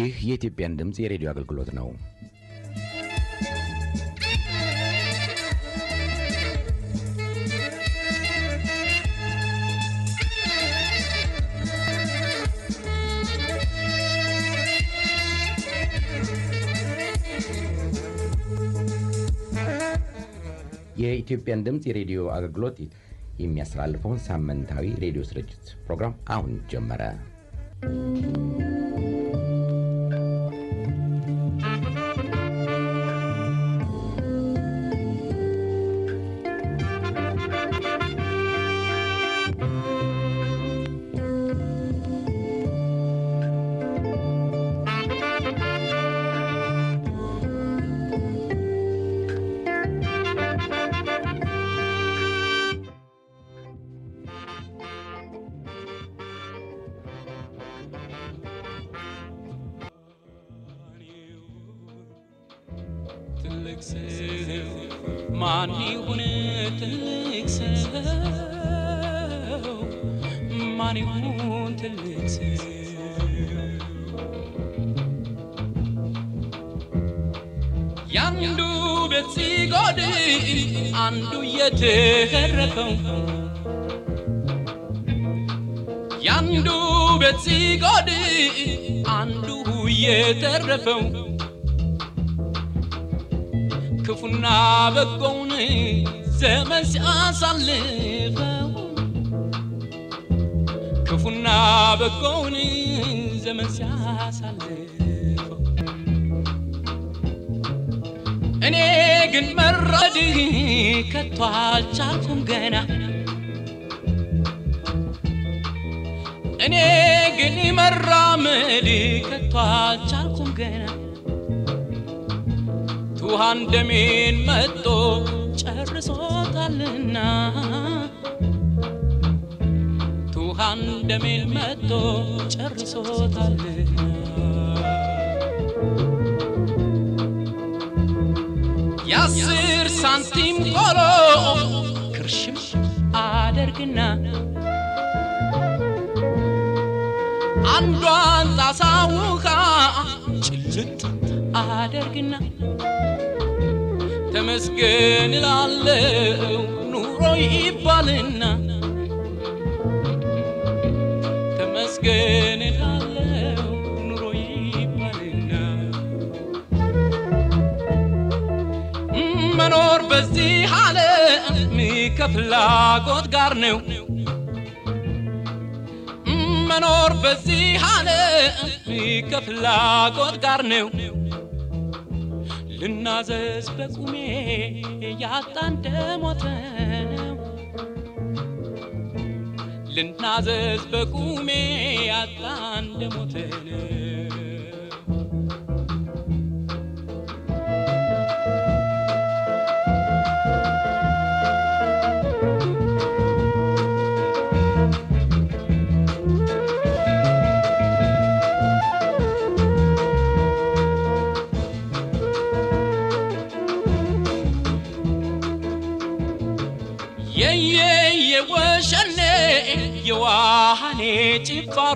ይህ የኢትዮጵያን ድምፅ የሬዲዮ አገልግሎት ነው። የኢትዮጵያን ድምፅ የሬዲዮ አገልግሎት የሚያስተላልፈውን ሳምንታዊ ሬዲዮ ስርጭት ፕሮግራም አሁን ጀመረ። ትልቅ ሰው ማን ይሁን ትልቅ ሰው ማን ይሁን ትልቅ ሰው ያንዱ ቤት ሲጎድል አንዱ የተረፈው ያንዱ ቤት ሲጎድል አንዱ የተረፈው ክፉና በጎውን ዘመን ሲያሳልፈው ክፉና በጎውን ዘመን ሲያሳልፈው እኔ ግን መራድ ከቶ አልቻልኩም ገና እኔ ግን መራመድ ከቶ አልቻልኩም ገና ውሃን ደሜን መጦ ጨርሶታልና ውሃን ደሜን መጦ ጨርሶታልና የአስር ሳንቲም ቆሎ ክርሽም አደርግና አንዷን ጣሳ ውሃ ጭልጥ አደርግና ተመስገን ላለው ኑሮ ይባልና ተመስገን ላለው ኑሮ ይባልና መኖር በዚህ ዓለም ከፍላጎት ጋር ነው። መኖር በዚህ ዓለም ከፍላጎት ጋር ነው። ልናዘዝ በቁሜ ያጣ እንደሞተ ነው። ልናዘዝ በቁሜ ያጣ እንደሞተ ነው። የየ የወሸኔ የዋሃኔ ጭፋሮ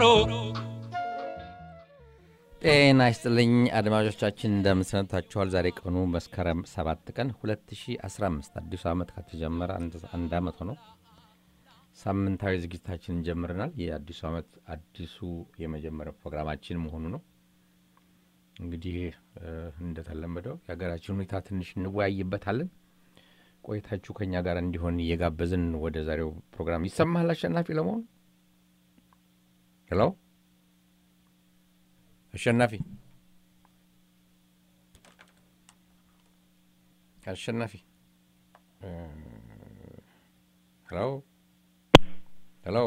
ጤና ይስጥልኝ አድማጮቻችን፣ እንደምንሰነታችኋል። ዛሬ ቀኑ መስከረም 7 ቀን 2015 አዲሱ ዓመት ከተጀመረ አንድ ዓመት ሆኖ ሳምንታዊ ዝግጅታችንን ጀምረናል። የአዲሱ ዓመት አዲሱ የመጀመሪያ ፕሮግራማችን መሆኑ ነው። እንግዲህ እንደተለመደው የሀገራችን ሁኔታ ትንሽ እንወያይበታለን። ቆይታችሁ ከኛ ጋር እንዲሆን እየጋበዝን ወደ ዛሬው ፕሮግራም ይሰማሃል። አሸናፊ ለመሆኑ ሄሎ፣ አሸናፊ አሸናፊ፣ ሄሎ ሄሎ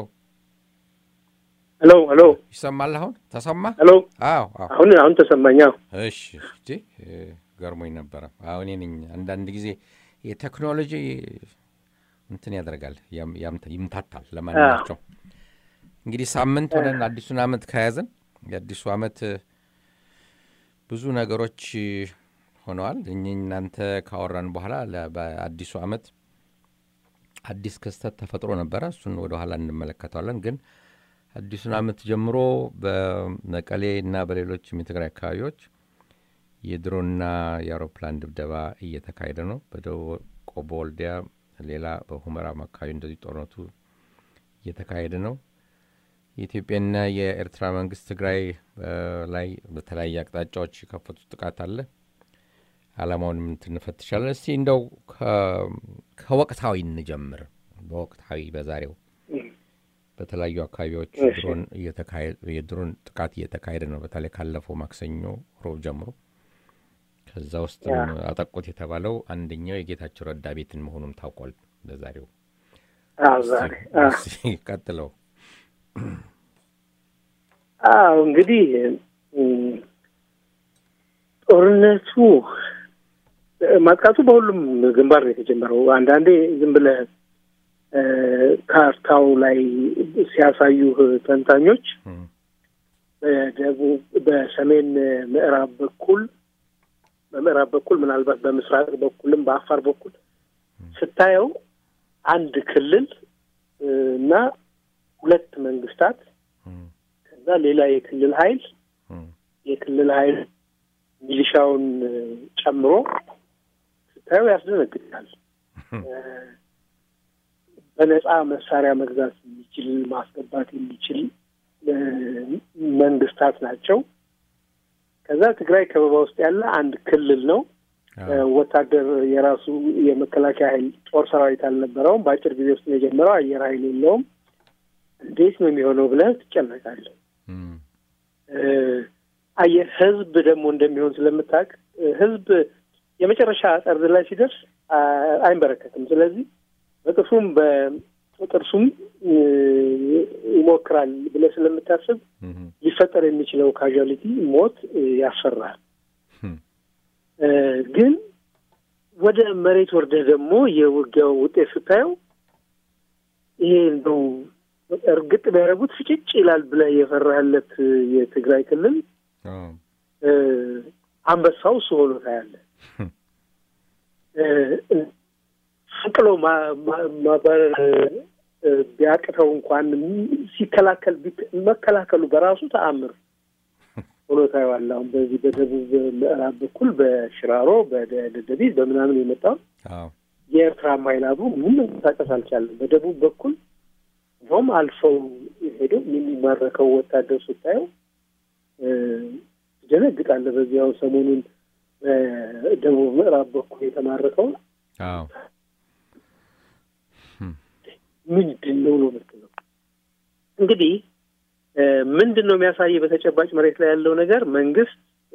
ሄሎ ሄሎ፣ ይሰማል? አሁን ተሰማ? ሄሎ። አዎ አዎ። አሁን አሁን ተሰማኛ። እሺ እንጂ ገርሞኝ ነበረ። አሁን እኔ ነኝ አንዳንድ ጊዜ የቴክኖሎጂ እንትን ያደርጋል ያም- ያም- ይምታታል። ለማንኛቸው እንግዲህ ሳምንት ሆነን አዲሱን ዓመት ከያዝን የአዲሱ ዓመት ብዙ ነገሮች ሆነዋል። እኚህ እናንተ ካወራን በኋላ ለ- በአዲሱ ዓመት አዲስ ክስተት ተፈጥሮ ነበረ። እሱን ወደ ኋላ እንመለከተዋለን። ግን አዲሱን ዓመት ጀምሮ በመቀሌ እና በሌሎችም የትግራይ አካባቢዎች የድሮንና የአውሮፕላን ድብደባ እየተካሄደ ነው። በደቡብ ቆቦ ወልዲያ፣ ሌላ በሁመራም አካባቢ እንደዚህ ጦርነቱ እየተካሄደ ነው። የኢትዮጵያና የኤርትራ መንግስት ትግራይ ላይ በተለያየ አቅጣጫዎች የከፈቱት ጥቃት አለ። አላማውንም ትንፈትሻለን። እስቲ እንደው ከወቅታዊ እንጀምር። በወቅታዊ በዛሬው በተለያዩ አካባቢዎች የድሮን ጥቃት እየተካሄደ ነው። በተለይ ካለፈው ማክሰኞ ሮብ ጀምሮ ከዛ ውስጥ አጠቁት የተባለው አንደኛው የጌታቸው ረዳ ቤትን መሆኑም ታውቋል። በዛሬው ቀጥለው አዎ እንግዲህ ጦርነቱ ማጥቃቱ በሁሉም ግንባር ነው የተጀመረው። አንዳንዴ ዝም ብለህ ካርታው ላይ ሲያሳዩህ ተንታኞች በደቡብ በሰሜን ምዕራብ በኩል በምዕራብ በኩል ምናልባት በምስራቅ በኩልም በአፋር በኩል ስታየው አንድ ክልል እና ሁለት መንግስታት ከዛ ሌላ የክልል ኃይል የክልል ኃይል ሚሊሻውን ጨምሮ ስታየው ያስደነግጣል። በነጻ መሳሪያ መግዛት የሚችል ማስገባት የሚችል መንግስታት ናቸው። ከዛ ትግራይ ከበባ ውስጥ ያለ አንድ ክልል ነው። ወታደር የራሱ የመከላከያ ኃይል ጦር ሰራዊት አልነበረውም። በአጭር ጊዜ ውስጥ ነው የጀመረው። አየር ኃይል የለውም። እንዴት ነው የሚሆነው ብለህ ትጨነቃለህ። አየህ ህዝብ ደግሞ እንደሚሆን ስለምታውቅ ህዝብ የመጨረሻ ጠርዝ ላይ ሲደርስ አይንበረከትም። ስለዚህ በጥርሱም በጥርሱም ይሞክራል ብለህ ስለምታስብ ሊፈጠር የሚችለው ካዥዋሊቲ ሞት ያስፈራል። ግን ወደ መሬት ወርደህ ደግሞ የውጊያው ውጤት ስታየው ይሄ እንደው እርግጥ ቢያደርጉት ፍጭጭ ይላል ብለህ የፈራህለት የትግራይ ክልል አንበሳው እሱ ሆኖ ታያለህ። ፈንቅሎ ማባረር ቢያቅተው እንኳን ሲከላከል መከላከሉ በራሱ ተአምር ሆኖ ታየዋለህ። አሁን በዚህ በደቡብ ምዕራብ በኩል በሽራሮ በደደቢት በምናምን የመጣው የኤርትራ ኃይል አብሮ ምንም መንቀሳቀስ አልቻለም። በደቡብ በኩል እንደውም አልፈው ሄደው የሚማረከው ወታደር ስታየው ትደነግጣለህ። በዚያው ሰሞኑን በደቡብ ምዕራብ በኩል የተማረከው ምንድን ነው ነው የምትለው እንግዲህ ምንድን ነው የሚያሳይ በተጨባጭ መሬት ላይ ያለው ነገር መንግስት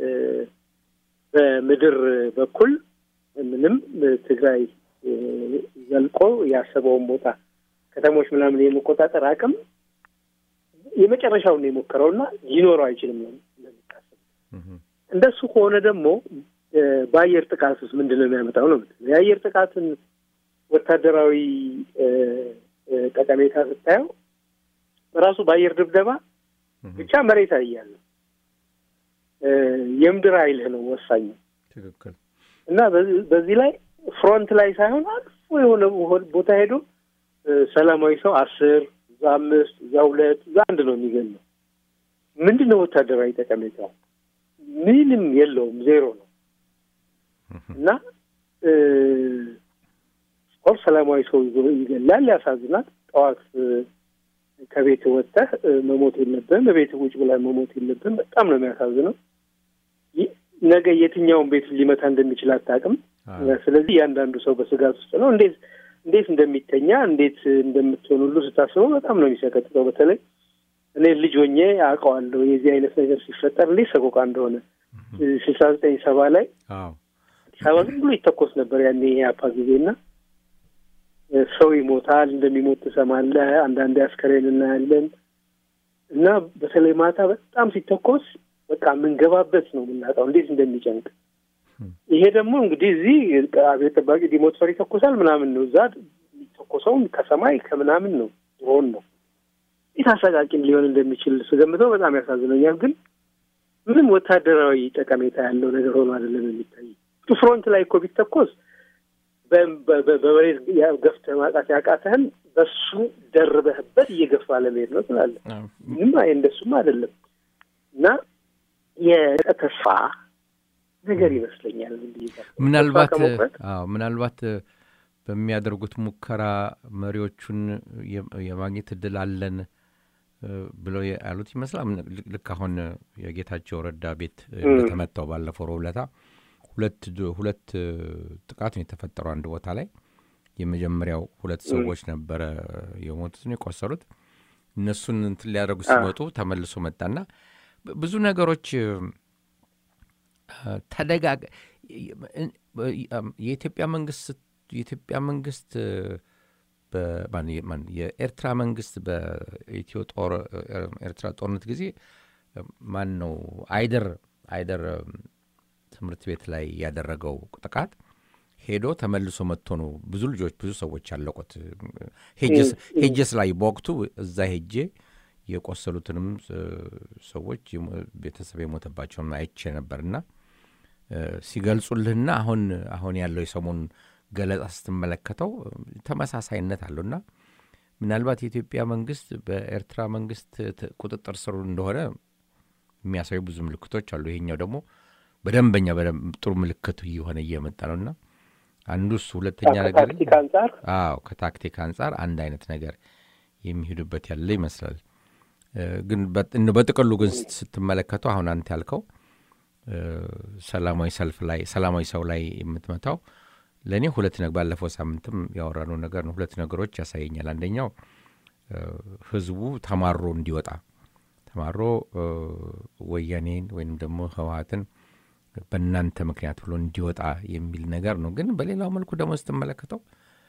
በምድር በኩል ምንም ትግራይ ዘልቆ ያሰበውን ቦታ ከተሞች ምናምን የመቆጣጠር አቅም የመጨረሻውን ነው የሞከረው እና ሊኖረው አይችልም ነው እንደሚታሰብ። እንደሱ ከሆነ ደግሞ በአየር ጥቃት ውስጥ ምንድን ነው የሚያመጣው ነው የምትለው። የአየር ጥቃትን ወታደራዊ ጠቀሜታ ስታየው በራሱ በአየር ድብደባ ብቻ መሬት አያለ የምድር ኃይልህ ነው ወሳኝ ትክክል እና በዚህ ላይ ፍሮንት ላይ ሳይሆን አልፎ የሆነ ቦታ ሄዶ ሰላማዊ ሰው አስር እዛ አምስት እዛ ሁለት እዛ አንድ ነው የሚገኘው። ምንድን ነው ወታደራዊ ጠቀሜታው? ምንም የለውም፣ ዜሮ ነው እና ኦር ሰላማዊ ሰው ይገላል፣ ያሳዝናል። ጠዋት ከቤት ወጥተህ መሞት የለብህም፣ በቤት ውጭ ብላ መሞት የለብህም። በጣም ነው የሚያሳዝነው። ነገ የትኛውን ቤት ሊመታ እንደሚችል አታውቅም። ስለዚህ እያንዳንዱ ሰው በስጋት ውስጥ ነው። እንዴት እንዴት እንደሚተኛ እንዴት እንደምትሆን ሁሉ ስታስበው በጣም ነው የሚሰቀጥጠው። በተለይ እኔ ልጅ ሆኜ አውቀዋለሁ የዚህ አይነት ነገር ሲፈጠር እንዴት ሰቆቃ እንደሆነ ስልሳ ዘጠኝ ሰባ ላይ አዲስ አበባ ዝም ብሎ ይተኮስ ነበር ያኔ የአፓ ጊዜና ሰው ይሞታል፣ እንደሚሞት ትሰማለህ። አንዳንዴ አስከሬን እናያለን እና በተለይ ማታ በጣም ሲተኮስ በቃ የምንገባበት ነው የምናጣው እንዴት እንደሚጨንቅ። ይሄ ደግሞ እንግዲህ እዚህ አብዮት ጠባቂ ዲሞትፈር ይተኮሳል ምናምን ነው። እዛ የሚተኮሰውም ከሰማይ ከምናምን ነው፣ ድሮን ነው። እንዴት አሰቃቂም ሊሆን እንደሚችል ስገምተው በጣም ያሳዝነኛል። ግን ምንም ወታደራዊ ጠቀሜታ ያለው ነገር ሆኖ አይደለም የሚታይ። ፍሮንት ላይ እኮ ቢተኮስ በመሬት ገፍተህ ማጣት ያቃተህን በሱ ደርበህበት እየገፋ ለመሄድ ነው ትላለህ። ምንም አይ እንደሱም አይደለም እና የተስፋ ነገር ይመስለኛል። ምናልባት ተስፋ ከመቁረጥ አዎ ምናልባት በሚያደርጉት ሙከራ መሪዎቹን የ- የማግኘት እድል አለን እ፣ ብለው ያሉት ይመስላል። ምን- ልክ- ልክ አሁን የጌታቸው ረዳ ቤት እንደተመታው ባለፈው ረቡዕ ዕለት ሁለት ድ- ሁለት እ፣ ጥቃት ነው የተፈጠረው አንድ ቦታ ላይ የመጀመሪያው ሁለት ሰዎች ነበረ የሞቱት ነው የቆሰሉት። እነሱን እንትን ሊያደርጉ ሲመጡ ተመልሶ መጣና ብ- ብዙ ነገሮች እ፣ ተደጋግ የኢትዮጵያ መንግስት የኢትዮጵያ መንግስት በ- ማን- ማን- የኤርትራ መንግስት በኢትዮ ጦር ኤርትራ ጦርነት ጊዜ ማን ነው አይደር አይደር ትምህርት ቤት ላይ ያደረገው ጥቃት ሄዶ ተመልሶ መጥቶ ነው ብዙ ልጆች ብዙ ሰዎች ያለቁት። ሄጀስ- ሄጀስ ላይ በወቅቱ እዛ ሄጄ የቆሰሉትንም እ፣ ሰዎች የሞ- ቤተሰብ የሞተባቸውን አይቼ ነበርና እ፣ ሲገልጹልህና አሁን አሁን ያለው የሰሞኑን ገለጻ ስትመለከተው እ፣ ተመሳሳይነት አለውና ምናልባት የኢትዮጵያ መንግስት በኤርትራ መንግስት ት- ቁጥጥር ስር እንደሆነ የሚያሳዩ ብዙ ምልክቶች አሉ። ይሄኛው ደግሞ በደንበኛ በደንብ ጥሩ ምልክት እየሆነ እየመጣ ነውና አንዱ እሱ፣ ሁለተኛ ነገር ከታክቲክ አንጻር አዎ ከታክቲክ አንጻር አንድ አይነት ነገር የሚሄዱበት ያለ ይመስላል። እ፣ ግን በ- እንደው በጥቅሉ ግን ስት- ስትመለከተው አሁን አንተ ያልከው እ፣ ሰላማዊ ሰልፍ ላይ ሰላማዊ ሰው ላይ የምትመታው ለእኔ ሁለት ነገር ባለፈው ሳምንትም ያወራነው ነገር ነው። ሁለት ነገሮች ያሳየኛል። አንደኛው እ፣ ህዝቡ ተማሮ እንዲወጣ ተማሮ እ፣ ወያኔን ወይም ደግሞ ህወሀትን በእናንተ ምክንያት ብሎ እንዲወጣ የሚል ነገር ነው። ግን በሌላው መልኩ ደግሞ ስትመለከተው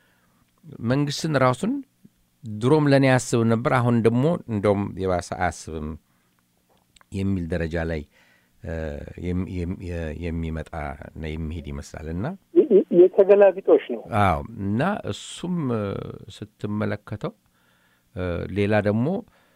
መንግስትን ራሱን ድሮም ለእኔ አያስብም ነበር፣ አሁን ደግሞ እንደውም የባሰ አያስብም የሚል ደረጃ ላይ እ፣ የም- የም- የ- የሚመጣ እና የሚሄድ ይመስላል እና የ- የ- የተገላቢጦሽ ነው። አዎ እና እሱም እ፣ ስትመለከተው እ፣ ሌላ ደግሞ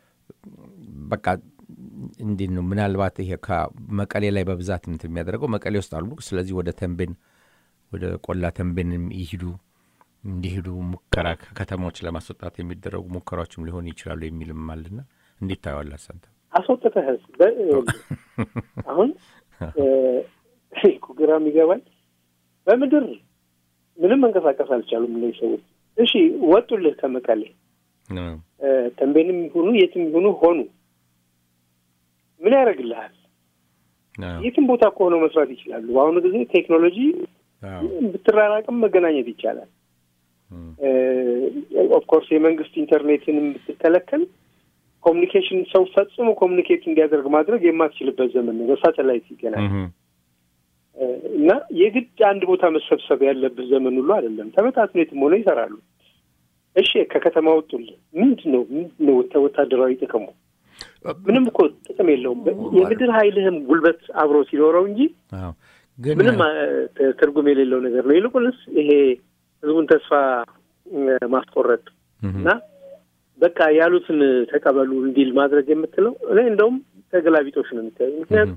በቃ እንዴት ነው ምናልባት ይሄ ከመቀሌ ላይ በብዛት እንትን የሚያደርገው መቀሌ ውስጥ አሉ። ስለዚህ ወደ ተንቤን ወደ ቆላ ተንቤንም ይሂዱ እንዲሄዱ ሙከራ ከከተማዎች ለማስወጣት የሚደረጉ ሙከራዎችም ሊሆኑ ይችላሉ የሚልም አለና እንዴት ታየዋለህ አንተ? አስወጥተህስ በ- አሁን እ፣ እኮ ግራ የሚገባኝ በምድር ምንም መንቀሳቀስ አልቻሉም እነዚህ ሰዎች። እሺ ወጡልህ ከመቀሌ እ፣ እ፣ ተንቤንም ይሁኑ የትም ይሁኑ ሆኑ ምን ያደርግልሃል? አዎ፣ የትም ቦታ እኮ ሆነው መስራት ይችላሉ። በአሁኑ ጊዜ ቴክኖሎጂ አዎ፣ ብትራራቅም መገናኘት ይቻላል። እ፣ ኦፍኮርስ የመንግስት ኢንተርኔትንም ብትከለከል ኮሚኒኬሽን ሰው ፈጽሞ ኮሚኒኬት እንዲያደርግ ማድረግ የማትችልበት ዘመን ነው። በሳተላይት ይገናል እህ፣ እና የግድ አንድ ቦታ መሰብሰብ ያለብህ ዘመን ሁሉ አይደለም። ተበታትኖ የትም ሆነ ይሰራሉ። እሺ ከከተማ ወጡልህ ምንድን ነው ምንድን ነው ወታ- ወታደራዊ ጥቅሙ? ምንም እኮ ጥቅም የለውም። የምድር ኃይልህም ጉልበት አብሮ ሲኖረው እንጂ አዎ። ግን ምንም አ- ት- ትርጉም የሌለው ነገር ነው። ይልቁንስ ይሄ ህዝቡን ተስፋ እ፣ ማስቆረጥ እህ፣ እና በቃ ያሉትን ተቀበሉ እንዲል ማድረግ የምትለው እኔ እንደውም ተገላቢጦሽ ነው የሚታየው። ምክንያቱም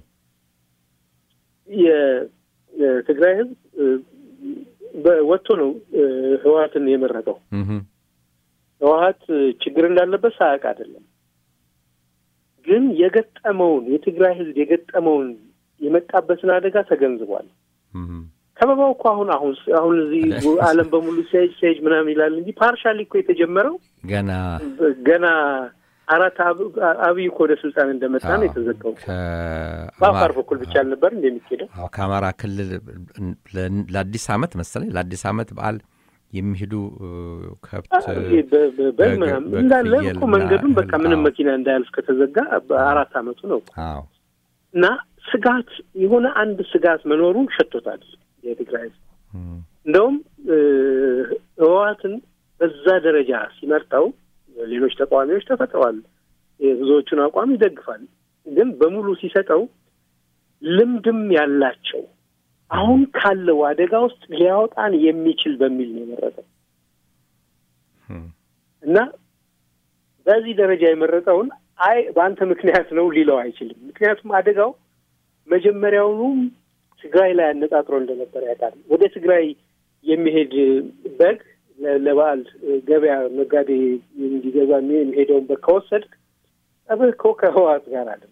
የ- የትግራይ ህዝብ እ፣ በ- ወጥቶ ነው እ፣ ህወሀትን የመረጠው። እህ፣ ህወሀት እ፣ ችግር እንዳለበት ሳያውቅ አይደለም። ግን የገጠመውን የትግራይ ህዝብ የገጠመውን የመጣበትን አደጋ ተገንዝቧል። እህ፣ ከበባው እኮ አሁን አሁን አሁን እዚህ ዓለም በሙሉ ሲያጅ ሲያጅ ምናምን ይላል እንጂ ፓርሻሊ እኮ የተጀመረው ገና ገና አራት አብ- አብይ እኮ ወደ ስልጣን እንደመጣ ነው የተዘጋው። በአፋር ከአማራ በኩል ብቻ አልነበር እንደሚኬደው አዎ፣ ከአማራ ክልል ለ- ለአዲስ ዓመት መሰለኝ ለአዲስ ዓመት በዓል የሚሄዱ እ፣ ከብት በ- በ- በ- በግ- ምናምን በግ፣ እንዳለ ፍየል እኮ እና መንገዱን በቃ እህል፣ ምንም አዎ። መኪና እንዳያልፍ ከተዘጋ በአራት አመቱ ነው አዎ እና ስጋት የሆነ አንድ ስጋት መኖሩ ሸቶታል የትግራይ ህዝብ። እም፣ እንደውም እ፣ ህወሓትን በዛ ደረጃ ሲመርጠው ሌሎች ተቃዋሚዎች ተፈጥረዋል። የብዙዎቹን አቋም ይደግፋል። ግን በሙሉ ሲሰጠው ልምድም ያላቸው አሁን ካለው አደጋ ውስጥ ሊያወጣን የሚችል በሚል ነው የመረጠው እም፣ እና በዚህ ደረጃ የመረጠውን አይ በአንተ ምክንያት ነው ሊለው አይችልም። ምክንያቱም አደጋው መጀመሪያውኑ ትግራይ ላይ አነጣጥሮ እንደነበረ ያውቃል። ወደ ትግራይ የሚሄድ በግ ለበዓል ገበያ ነጋዴ እንዲገዛ የሚሄደውን በግ ከወሰድክ ጠብህ እኮ ከህወሓት ጋር አይደለም።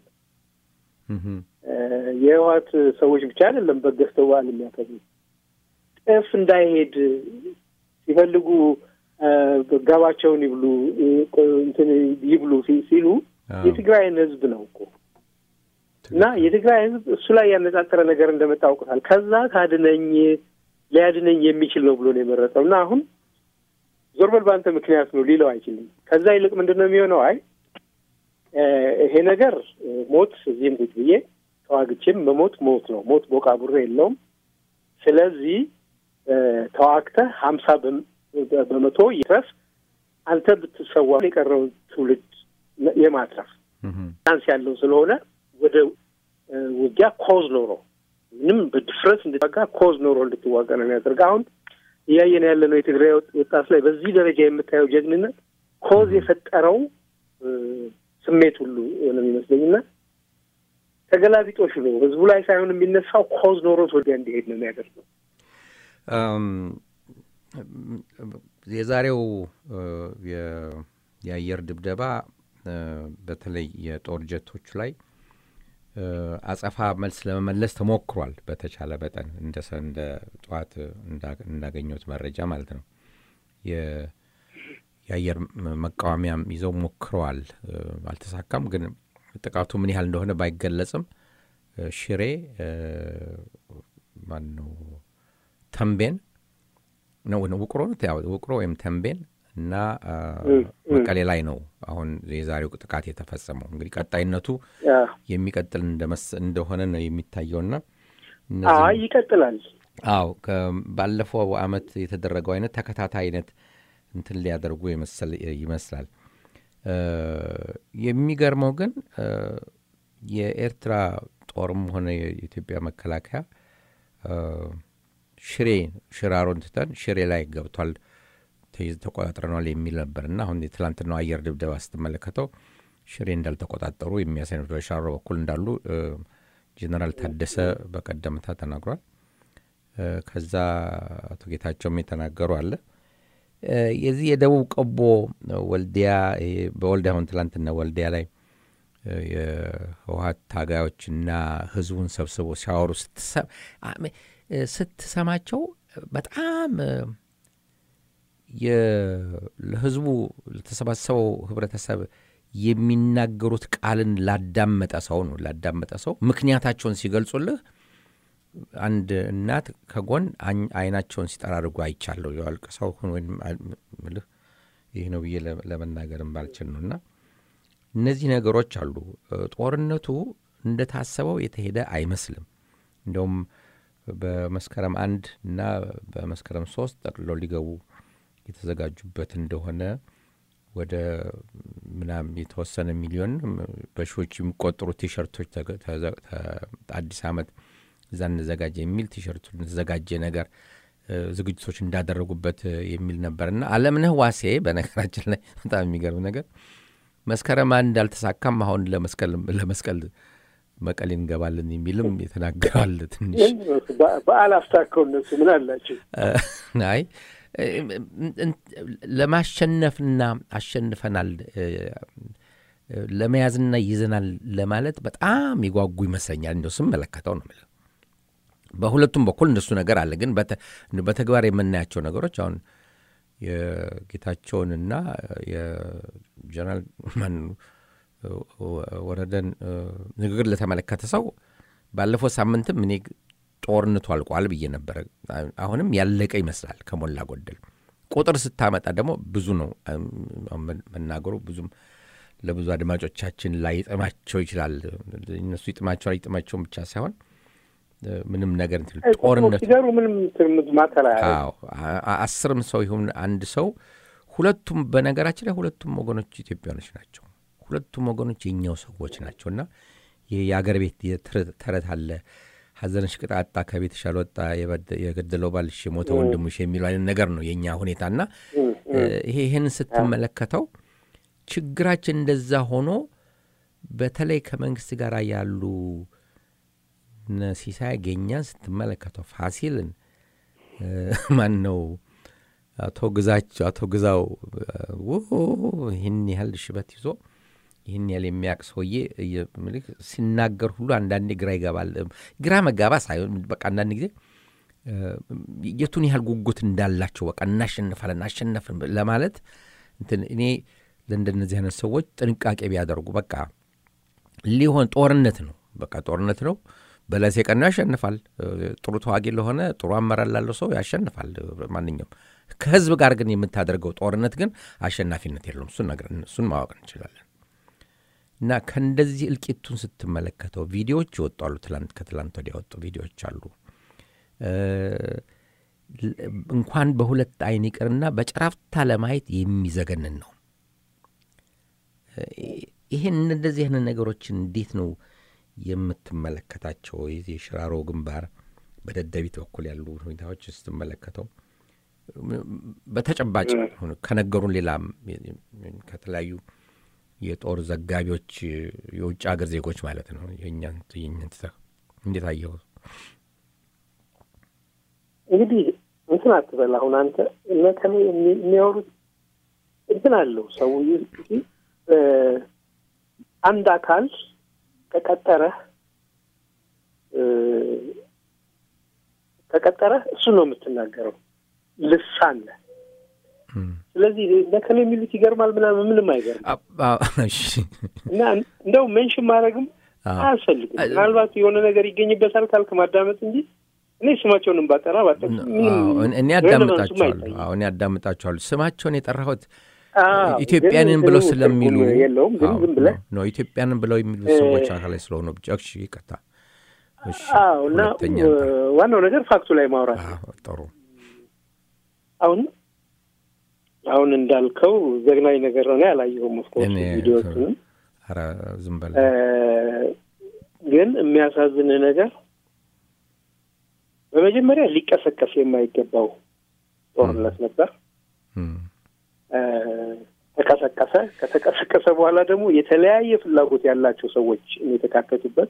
የህወሓት ሰዎች ብቻ አይደለም በግ ገዝተው በዓል የሚያከብሩ ጤፍ እንዳይሄድ ሲፈልጉ ጋባቸውን ይብሉ እንትን ይብሉ ሲሉ የትግራይን ህዝብ ነው እኮ እና የትግራይ ህዝብ እሱ ላይ ያነጣጠረ ነገር እንደመጣ አውቅታል። ከዛ ካድነኝ ሊያድነኝ የሚችል ነው ብሎ ነው የመረጠው እና አሁን ዞር በል በአንተ ምክንያት ነው ሊለው አይችልም። ከዛ ይልቅ ምንድን ነው የሚሆነው? አይ ይሄ ነገር ሞት እዚህም ቁጭ ብዬ ተዋግቼም መሞት ሞት ነው። ሞት ቦቃ ቡሬ የለውም። ስለዚህ ተዋግተህ ሀምሳ በመቶ ይትረፍ አንተ ብትሰዋ የቀረውን ትውልድ የማትረፍ ቻንስ ያለው ስለሆነ ወደ ውጊያ ኮዝ ኖሮ ምንም በድፍረት እንድትዋጋ ኮዝ ኖሮ እንድትዋጋ ነው የሚያደርግ። አሁን እያየን ያለ ነው የትግራይ ወጣት ላይ በዚህ ደረጃ የምታየው ጀግንነት ኮዝ የፈጠረው ስሜት ሁሉ ነው የሚመስለኝና ተገላቢጦሽ ነው። ህዝቡ ላይ ሳይሆን የሚነሳው ኮዝ ኖሮት ወዲያ እንዲሄድ ነው የሚያደርገው። የዛሬው የአየር ድብደባ በተለይ የጦር ጀቶች ላይ አጸፋ መልስ ለመመለስ ተሞክሯል። በተቻለ መጠን እንደ ጠዋት እንዳገኘሁት መረጃ ማለት ነው። የአየር መቃወሚያም ይዘው ሞክረዋል። አልተሳካም። ግን ጥቃቱ ምን ያህል እንደሆነ ባይገለጽም ሽሬ ማን ነው ተንቤን ነው ውቅሮ ውቅሮ ወይም ተንቤን እና መቀሌ ላይ ነው አሁን የዛሬው ጥቃት የተፈጸመው። እንግዲህ ቀጣይነቱ የሚቀጥል እንደሆነ ነው የሚታየውና ይቀጥላል። አዎ ባለፈው አመት የተደረገው አይነት ተከታታይ አይነት እንትን ሊያደርጉ ይመስላል። የሚገርመው ግን የኤርትራ ጦርም ሆነ የኢትዮጵያ መከላከያ ሽሬ ሽራሮን ትተን ሽሬ ላይ ገብቷል ተቆጣጥረኗል የሚል ነበር እና አሁን የትላንትናው አየር ድብደባ ስትመለከተው ሽሬ እንዳልተቆጣጠሩ የሚያሳይ ነው። በሻሮ በኩል እንዳሉ ጀኔራል ታደሰ በቀደምታ ተናግሯል። ከዛ አቶ ጌታቸውም የተናገሩ አለ። የዚህ የደቡብ ቀቦ ወልዲያ በወልዲያ አሁን ትላንትና ወልዲያ ላይ የህወሀት ታጋዮችና ህዝቡን ሰብስቦ ሲያወሩ ስትሰማቸው በጣም ለህዝቡ ለተሰባሰበው ህብረተሰብ የሚናገሩት ቃልን ላዳመጠ ሰው ነው ላዳመጠ ሰው ምክንያታቸውን ሲገልጹልህ አንድ እናት ከጎን አይናቸውን ሲጠራርጉ አይቻለሁ። የዋልቅ ሰው ወይም ምልህ ይህ ነው ብዬ ለመናገርም ባልችል ነው እና እነዚህ ነገሮች አሉ። ጦርነቱ እንደታሰበው የተሄደ አይመስልም። እንደውም በመስከረም አንድ እና በመስከረም ሶስት ጠቅልለው ሊገቡ የተዘጋጁበት እንደሆነ ወደ ምናም የተወሰነ ሚሊዮን በሺዎች የሚቆጠሩ ቲሸርቶች አዲስ ዓመት እዛ እንዘጋጀ የሚል ቲሸርቱ ተዘጋጀ ነገር ዝግጅቶች እንዳደረጉበት የሚል ነበርና አለምነህ ዋሴ በነገራችን ላይ በጣም የሚገርም ነገር መስከረም አንድ አልተሳካም፣ አሁን ለመስቀል መቀሌ እንገባለን የሚልም የተናገራል። ትንሽ በዓል አስታከው እነሱ ምን አላቸው? አይ ለማሸነፍና አሸንፈናል ለመያዝና ይዘናል ለማለት በጣም የጓጉ ይመስለኛል። እንደው ስመለከተው ነው የምልህ። በሁለቱም በኩል እንደሱ ነገር አለ። ግን በተግባር የምናያቸው ነገሮች አሁን የጌታቸውንና የጀነራል ማን ወረደን ንግግር ለተመለከተ ሰው ባለፈው ሳምንትም እኔ ጦርነቱ አልቋል ብዬ ነበረ። አሁንም ያለቀ ይመስላል ከሞላ ጎደል። ቁጥር ስታመጣ ደግሞ ብዙ ነው መናገሩ ብዙም ለብዙ አድማጮቻችን ላይጥማቸው ይችላል። እነሱ ይጥማቸዋል ይጥማቸውን ብቻ ሳይሆን ምንም ነገር ጦርነት ሲገሩ ምንም ማተራ አስርም ሰው ይሁን አንድ ሰው ሁለቱም በነገራችን ላይ ሁለቱም ወገኖች ኢትዮጵያኖች ናቸው። ሁለቱም ወገኖች የኛው ሰዎች ናቸው እና ይህ የአገር ቤት ተረት አለ ሐዘንሽ ቅጣጣ ከቤትሽ አልወጣ የገደለው ባልሽ የሞተ ወንድምሽ የሚለው አይነት ነገር ነው የእኛ ሁኔታና ይሄ ይህን ስትመለከተው ችግራችን እንደዛ ሆኖ በተለይ ከመንግስት ጋር ያሉ ሲሳይ ገኛን ስትመለከተው ፋሲልን ማን ነው አቶ ግዛቸው አቶ ግዛው ው ይህን ያህል ሽበት ይዞ ይህን ያህል የሚያውቅ ሰውዬ እየ- ምልክ ሲናገር ሁሉ አንዳንዴ ግራ ይገባል። ግራ መጋባ ሳይሆን በቃ አንዳንድ ጊዜ እ፣ የቱን ያህል ጉጉት እንዳላቸው በቃ እናሸንፋለን አሸነፍን ለማለት እንትን እኔ ለእንደነዚህ አይነት ሰዎች ጥንቃቄ ቢያደርጉ በቃ ሊሆን ጦርነት ነው። በቃ ጦርነት ነው። በለስ የቀናው ያሸንፋል። እ፣ ጥሩ ተዋጊ ለሆነ ጥሩ አመራር ላለው ሰው ያሸንፋል። እ፣ ማንኛውም ከህዝብ ጋር ግን የምታደርገው ጦርነት ግን አሸናፊነት የለውም። እሱን ነገር እሱን ማወቅ እንችላለን። እና ከእንደዚህ እልቂቱን ስትመለከተው ቪዲዮዎች ይወጣሉ። ትላንት ከትላንት ወዲያ የወጡ ቪዲዮዎች አሉ። እ፣ ል- እንኳን በሁለት አይን ይቅርና በጨራፍታ ለማየት የሚዘገንን ነው። ይህን እንደዚህ አይነት ነገሮችን እንዴት ነው የምትመለከታቸው? የዚህ የሽራሮ ግንባር በደደቢት በኩል ያሉ ሁኔታዎች ስትመለከተው በተጨባጭ ከነገሩን ሌላም ከተለያዩ የጦር ዘጋቢዎች የውጭ ሀገር ዜጎች ማለት ነው የእኛን የእኛን ትተህ እንዴት አየኸው? እንግዲህ እንትን አትበል። አሁን አንተ እነ ከኔ የሚ- የሚያወሩት እንትን አለው ሰው ይ- እ፣ አንድ አካል ከቀጠረህ እ፣ ከቀጠረህ እሱ ነው የምትናገረው ልሳን ነህ። ስለዚህ እነ ከኔ የሚሉት ይገርማል ምናምን ምንም አይገርም አ- አ- እሺ። እና እንደው ሜንሽን ማድረግም አዎ። አያስፈልግም። አ- ምናልባት የሆነ ነገር ይገኝበታል ካልክ ማዳመጥ እንጂ እኔ ስማቸውንም ባጠራ ባጠቅስ ምንም አዎ፣ እኔ ሬሌቫንሱም አዳምጣቸዋለሁ። አይታይም። አዎ፣ እኔ አዳምጣቸዋለሁ። ስማቸውን የጠራሁት አዎ፣ ኢትዮጵያንን ግን ብለው እንትኑ ስለሚሉ ትርጉም የለውም ግን አዎ፣ ዝም ብለህ ነው ኢትዮጵያንን ብለው የሚሉ ሰዎች አካላይ ስለሆኑ ብቻ እሺ፣ ይቅርታ። እሺ፣ አዎ እና ሁለተኛ እ፣ እንትን። ዋናው ነገር ፋክቱ ላይ ማውራት ነው። አዎ፣ ጥሩ አሁን አሁን እንዳልከው ዘግናኝ ነገር ነው። እኔ አላየሁም ኦፍኮርስ እኔ- ቪዲዮዎቹንም ኧረ ዝም በል እ፣ ግን የሚያሳዝንህ ነገር በመጀመሪያ ሊቀሰቀስ የማይገባው ጦርነት ነበር። እም፣ እ፣ ተቀሰቀሰ። ከተቀሰቀሰ በኋላ ደግሞ የተለያየ ፍላጎት ያላቸው ሰዎች የተካተቱበት።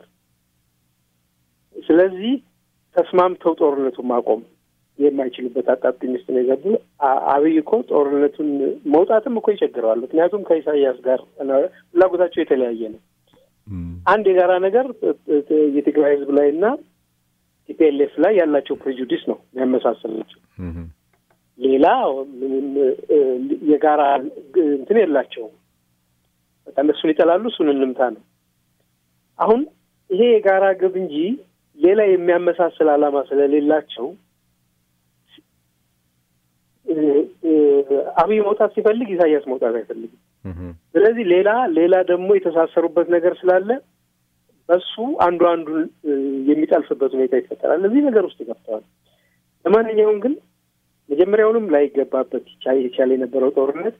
ስለዚህ ተስማምተው ጦርነቱን ማቆም የማይችሉበት አጣብቂኝ ውስጥ ነው የገቡ። አ- አብይ እኮ ጦርነቱን መውጣትም እኮ ይቸግረዋል። ምክንያቱም ከኢሳያስ ጋር ፍላጎታቸው የተለያየ ነው። እም፣ አንድ የጋራ ነገር እ- እ- የትግራይ ህዝብ ላይ እና ቲፒኤልኤፍ ላይ ያላቸው ፕሬጁዲስ ነው የሚያመሳስላቸው። እም፣ ሌላ ምንም እ፣ የጋራ ግ- እንትን የላቸውም። በቃ እነሱን ይጠላሉ፣ እሱን እንምታ ነው። አሁን ይሄ የጋራ ግብ እንጂ ሌላ የሚያመሳስል ዓላማ ስለሌላቸው እ፣ እ፣ አብይ መውጣት ሲፈልግ ኢሳያስ መውጣት አይፈልግም። እም፣ ስለዚህ ሌላ ሌላ ደግሞ የተሳሰሩበት ነገር ስላለ በሱ አንዱ አንዱን እ፣ የሚጠልፍበት ሁኔታ ይፈጠራል። እዚህ ነገር ውስጥ ገብተዋል። ለማንኛውም ግን መጀመሪያውንም ላይገባበት ይቻ- ይቻል የነበረው ጦርነት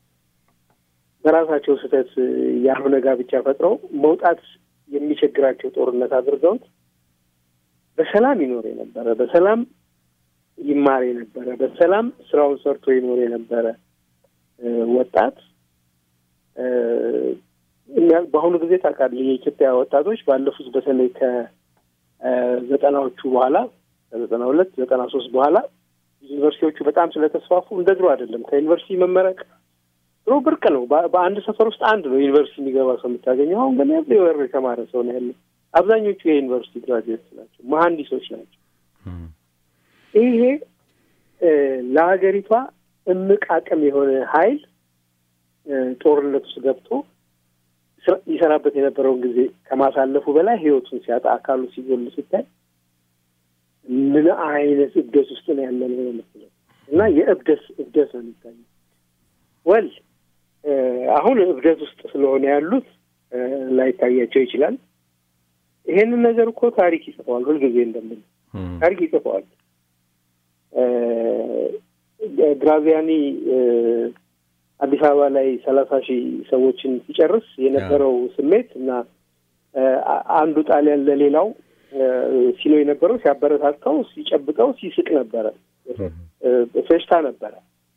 በራሳቸው ስህተት እ፣ ያልሆነ ጋብቻ ፈጥረው መውጣት የሚቸግራቸው ጦርነት አድርገውት በሰላም ይኖር የነበረ በሰላም ይማር የነበረ በሰላም ስራውን ሰርቶ ይኖር የነበረ እ፣ ወጣት እ፣ እኛ- በአሁኑ ጊዜ ታውቃለህ የኢትዮጵያ ወጣቶች ባለፉት በተለይ ከዘጠናዎቹ በኋላ ከዘጠና ሁለት ዘጠና ሶስት በኋላ ዩኒቨርሲቲዎቹ በጣም ስለተስፋፉ እንደ ድሮ አይደለም። ከዩኒቨርሲቲ መመረቅ ድሮ ብርቅ ነው። በ- በአንድ ሰፈር ውስጥ አንድ ነው ዩኒቨርሲቲ የሚገባ ሰው የምታገኘው። አሁን ግን ኤቭሪዌር የተማረ ሰው ነው ያለው። አብዛኞቹ የዩኒቨርሲቲ ግራጁዌት ናቸው፣ መሀንዲሶች ናቸው። እም፣ ይሄ እ፣ ለሀገሪቷ እምቅ አቅም የሆነ ኃይል እ፣ ጦርነት ውስጥ ገብቶ ስራ- ይሰራበት የነበረውን ጊዜ ከማሳለፉ በላይ ህይወቱን ሲያጣ አካሉ ሲጎል ሲታይ ምን አይነት እብደት ውስጥ ነው ያለ ነው የምትለው እና የእብደት እብደት ነው የሚታየው። ወል እ፣ አሁን እብደት ውስጥ ስለሆነ ያሉት እ፣ ላይታያቸው ይችላል። ይሄንን ነገር እኮ ታሪክ ይጽፈዋል። ሁልጊዜ እንደምን እም፣ ታሪክ ይጽፈዋል። እ፣ ግራዚያኒ እ፣ አዲስ አበባ ላይ ሰላሳ ሺህ ሰዎችን ሲጨርስ የነበረው ስሜት እና እ፣ አ- አንዱ ጣሊያን ለሌላው እ፣ ሲለው የነበረው ሲያበረታታው፣ ሲጨብጠው፣ ሲስቅ ነበረ። እም፣ እ፣ ፌሽታ ነበረ።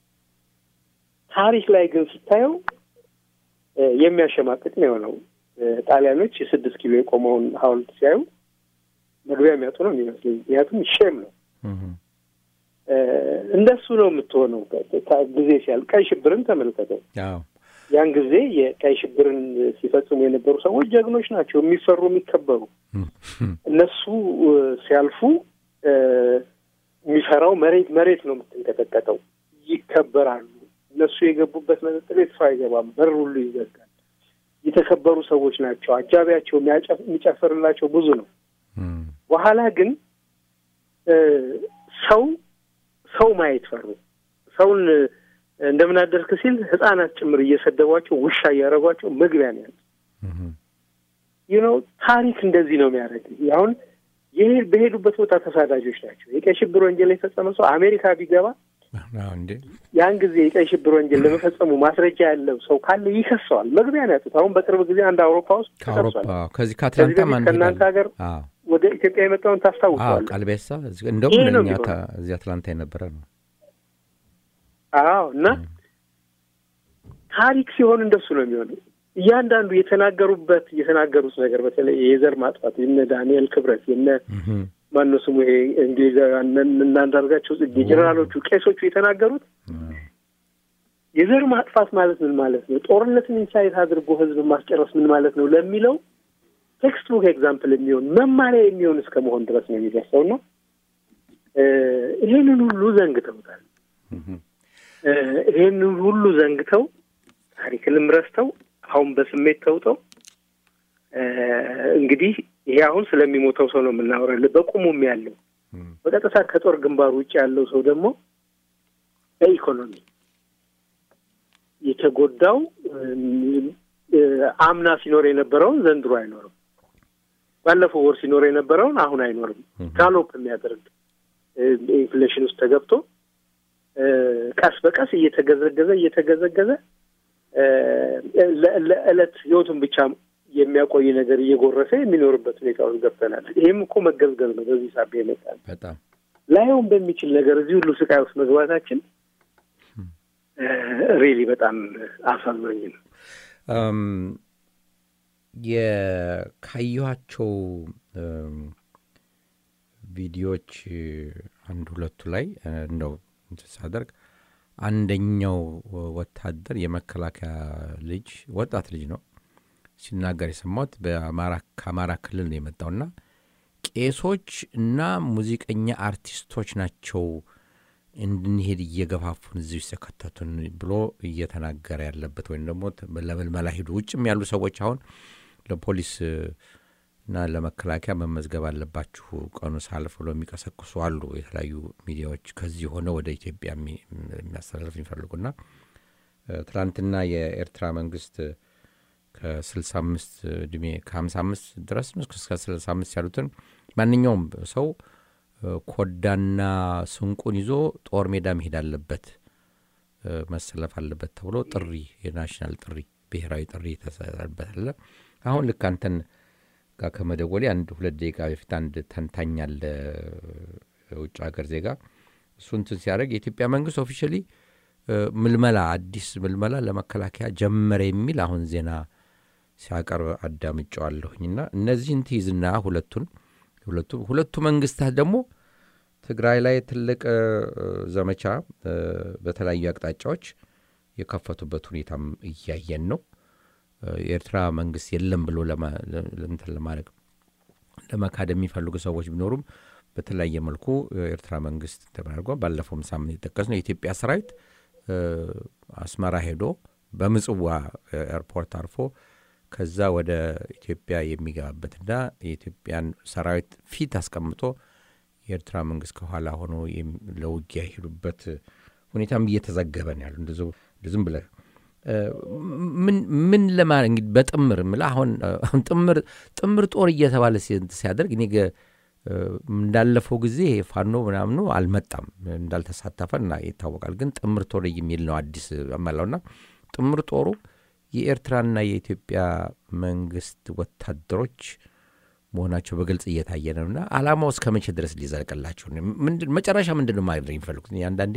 ታሪክ ላይ ግን ስታየው እ፣ የሚያሸማቅቅ ነው የሆነው። እ፣ ጣሊያኖች የስድስት ኪሎ የቆመውን ሐውልት ሲያዩ መግቢያ የሚያጡ ነው የሚመስለኝ። ምክንያቱም ሼም ነው እም፣ እንደሱ ነው የምትሆነው። ጊዜ ሲያል ቀይ ሽብርን ተመልከተው። ያን ጊዜ የቀይ ሽብርን ሲፈጽሙ የነበሩ ሰዎች ጀግኖች ናቸው፣ የሚፈሩ የሚከበሩ። እነሱ ሲያልፉ የሚፈራው መሬት መሬት ነው የምትንቀጠቀጠው። ይከበራሉ። እነሱ የገቡበት መጠጥ ቤት ሰው አይገባም፣ በር ሁሉ ይዘጋል። የተከበሩ ሰዎች ናቸው። አጃቢያቸው የሚጨፍርላቸው ብዙ ነው። በኋላ ግን ሰው ሰው ማየት ፈሩ። ሰውን እንደምን አደርክ ሲል ህጻናት ጭምር እየሰደቧቸው ውሻ እያደረጓቸው መግቢያ ነው ያሉት። ይህ ነው ታሪክ እንደዚህ ነው የሚያደርግ። አሁን ይሄ በሄዱበት ቦታ ተሳዳጆች ናቸው። የቀይ ሽብር ወንጀል የፈጸመ ሰው አሜሪካ ቢገባ ያን ጊዜ የቀይ ሽብር ወንጀል ለመፈጸሙ ማስረጃ ያለው ሰው ካለ ይከሰዋል። መግቢያ ነው ያጡት። አሁን በቅርብ ጊዜ አንድ አውሮፓ ውስጥ ተከሷል። ከዚህ ከአትላንታ ከእናንተ ሀገር ወደ ኢትዮጵያ የመጣውን ታስታውሰዋል። ቃልቤሳ እንደውም ለእኛ እዚህ አትላንታ የነበረ ነው። አዎ እና ታሪክ ሲሆን እንደሱ ነው የሚሆነው። እያንዳንዱ የተናገሩበት የተናገሩት ነገር በተለይ የዘር ማጥፋት የነ ዳንኤል ክብረት የነ ማነው ስሙ ይሄ እንግሊዛውያን እናንዳርጋቸው ጽጌ ጀኔራሎቹ፣ ቄሶቹ የተናገሩት የዘር ማጥፋት ማለት ምን ማለት ነው፣ ጦርነትን ኢንሳይት አድርጎ ህዝብ ማስጨረስ ምን ማለት ነው ለሚለው ቴክስት ቡክ ኤግዛምፕል የሚሆን መማሪያ የሚሆን እስከ መሆን ድረስ ነው የሚደርሰው እና ይህንን ሁሉ ዘንግተውታል። ይህንን ሁሉ ዘንግተው ታሪክንም ረስተው አሁን በስሜት ተውጠው እንግዲህ ይሄ አሁን ስለሚሞተው ሰው ነው የምናወራለን። በቁሙም ያለው በቀጥታ ከጦር ግንባር ውጭ ያለው ሰው ደግሞ በኢኮኖሚ የተጎዳው አምና ሲኖር የነበረውን ዘንድሮ አይኖርም። ባለፈው ወር ሲኖር የነበረውን አሁን አይኖርም። ጋሎፕ የሚያደርግ ኢንፍሌሽን ውስጥ ተገብቶ ቀስ በቀስ እየተገዘገዘ እየተገዘገዘ ለዕለት ህይወቱን ብቻ የሚያቆይ ነገር እየጎረሰ የሚኖርበት ሁኔታ ውስጥ ገብተናል። ይህም እኮ መገዝገዝ ነው። በዚህ ሳቢያ ይመጣል። በጣም ላይሆን በሚችል ነገር እዚህ ሁሉ ስቃይ ውስጥ መግባታችን ሪሊ በጣም አሳዛኝ ነው። ካየኋቸው ቪዲዮዎች አንድ ሁለቱ ላይ እንደው ሳደርግ አንደኛው ወታደር የመከላከያ ልጅ ወጣት ልጅ ነው ሲናገር የሰማሁት ከአማራ ክልል ነው የመጣውና ቄሶች እና ሙዚቀኛ አርቲስቶች ናቸው እንድንሄድ እየገፋፉን እዚህ ውስጥ የከተቱን ብሎ እየተናገረ ያለበት ወይም ደግሞ ለምልመላ ሂዱ ውጭም ያሉ ሰዎች አሁን ለፖሊስ እና ለመከላከያ መመዝገብ አለባችሁ ቀኑ ሳልፍ ብሎ የሚቀሰቅሱ አሉ። የተለያዩ ሚዲያዎች ከዚህ ሆነ ወደ ኢትዮጵያ የሚያስተላልፍ የሚፈልጉና ትናንትና የኤርትራ መንግስት ከስልሳ አምስት እድሜ ከሀምሳ አምስት ድረስ ነው እስከ ስልሳ አምስት ያሉትን ማንኛውም ሰው ኮዳና ስንቁን ይዞ ጦር ሜዳ መሄድ አለበት መሰለፍ አለበት ተብሎ ጥሪ የናሽናል ጥሪ ብሔራዊ ጥሪ ተሰበታለ። አሁን ልክ አንተን ጋር ከመደወሌ አንድ ሁለት ደቂቃ በፊት አንድ ተንታኝ አለ ውጭ ሀገር ዜጋ እሱ እንትን ሲያደርግ የኢትዮጵያ መንግስት ኦፊሻሊ ምልመላ አዲስ ምልመላ ለመከላከያ ጀመረ የሚል አሁን ዜና ሲያቀርብ አዳምጨዋለሁኝና እነዚህን ትይዝና ሁለቱን ሁለቱ ሁለቱ መንግስታት ደግሞ ትግራይ ላይ ትልቅ ዘመቻ በተለያዩ አቅጣጫዎች የከፈቱበት ሁኔታም እያየን ነው። የኤርትራ መንግስት የለም ብሎ እንትን ለማድረግ ለመካድ የሚፈልጉ ሰዎች ቢኖሩም በተለያየ መልኩ የኤርትራ መንግስት ተደርጓ ባለፈውም ሳምንት የጠቀስ ነው የኢትዮጵያ ሰራዊት አስመራ ሄዶ በምጽዋ ኤርፖርት አርፎ ከዛ ወደ ኢትዮጵያ የሚገባበትና የኢትዮጵያን ሰራዊት ፊት አስቀምጦ የኤርትራ መንግስት ከኋላ ሆኖ ለውጊያ የሄዱበት ሁኔታም እየተዘገበ ነው ያሉ ዝም ብለህ ምን ለማ እንግዲህ በጥምር ምላ አሁን አሁን ጥምር ጥምር ጦር እየተባለ ሲያደርግ እኔ እንዳለፈው ጊዜ ፋኖ ምናምኑ አልመጣም እንዳልተሳተፈ እና ይታወቃል። ግን ጥምር ጦር የሚል ነው አዲስ መላውና ጥምር ጦሩ የኤርትራና የኢትዮጵያ መንግስት ወታደሮች መሆናቸው በግልጽ እየታየ ነውና አላማው እስከ መቼ ድረስ ሊዘልቅላቸው መጨረሻ ምንድን ነው ማድረግ የሚፈልጉት? አንዳንዴ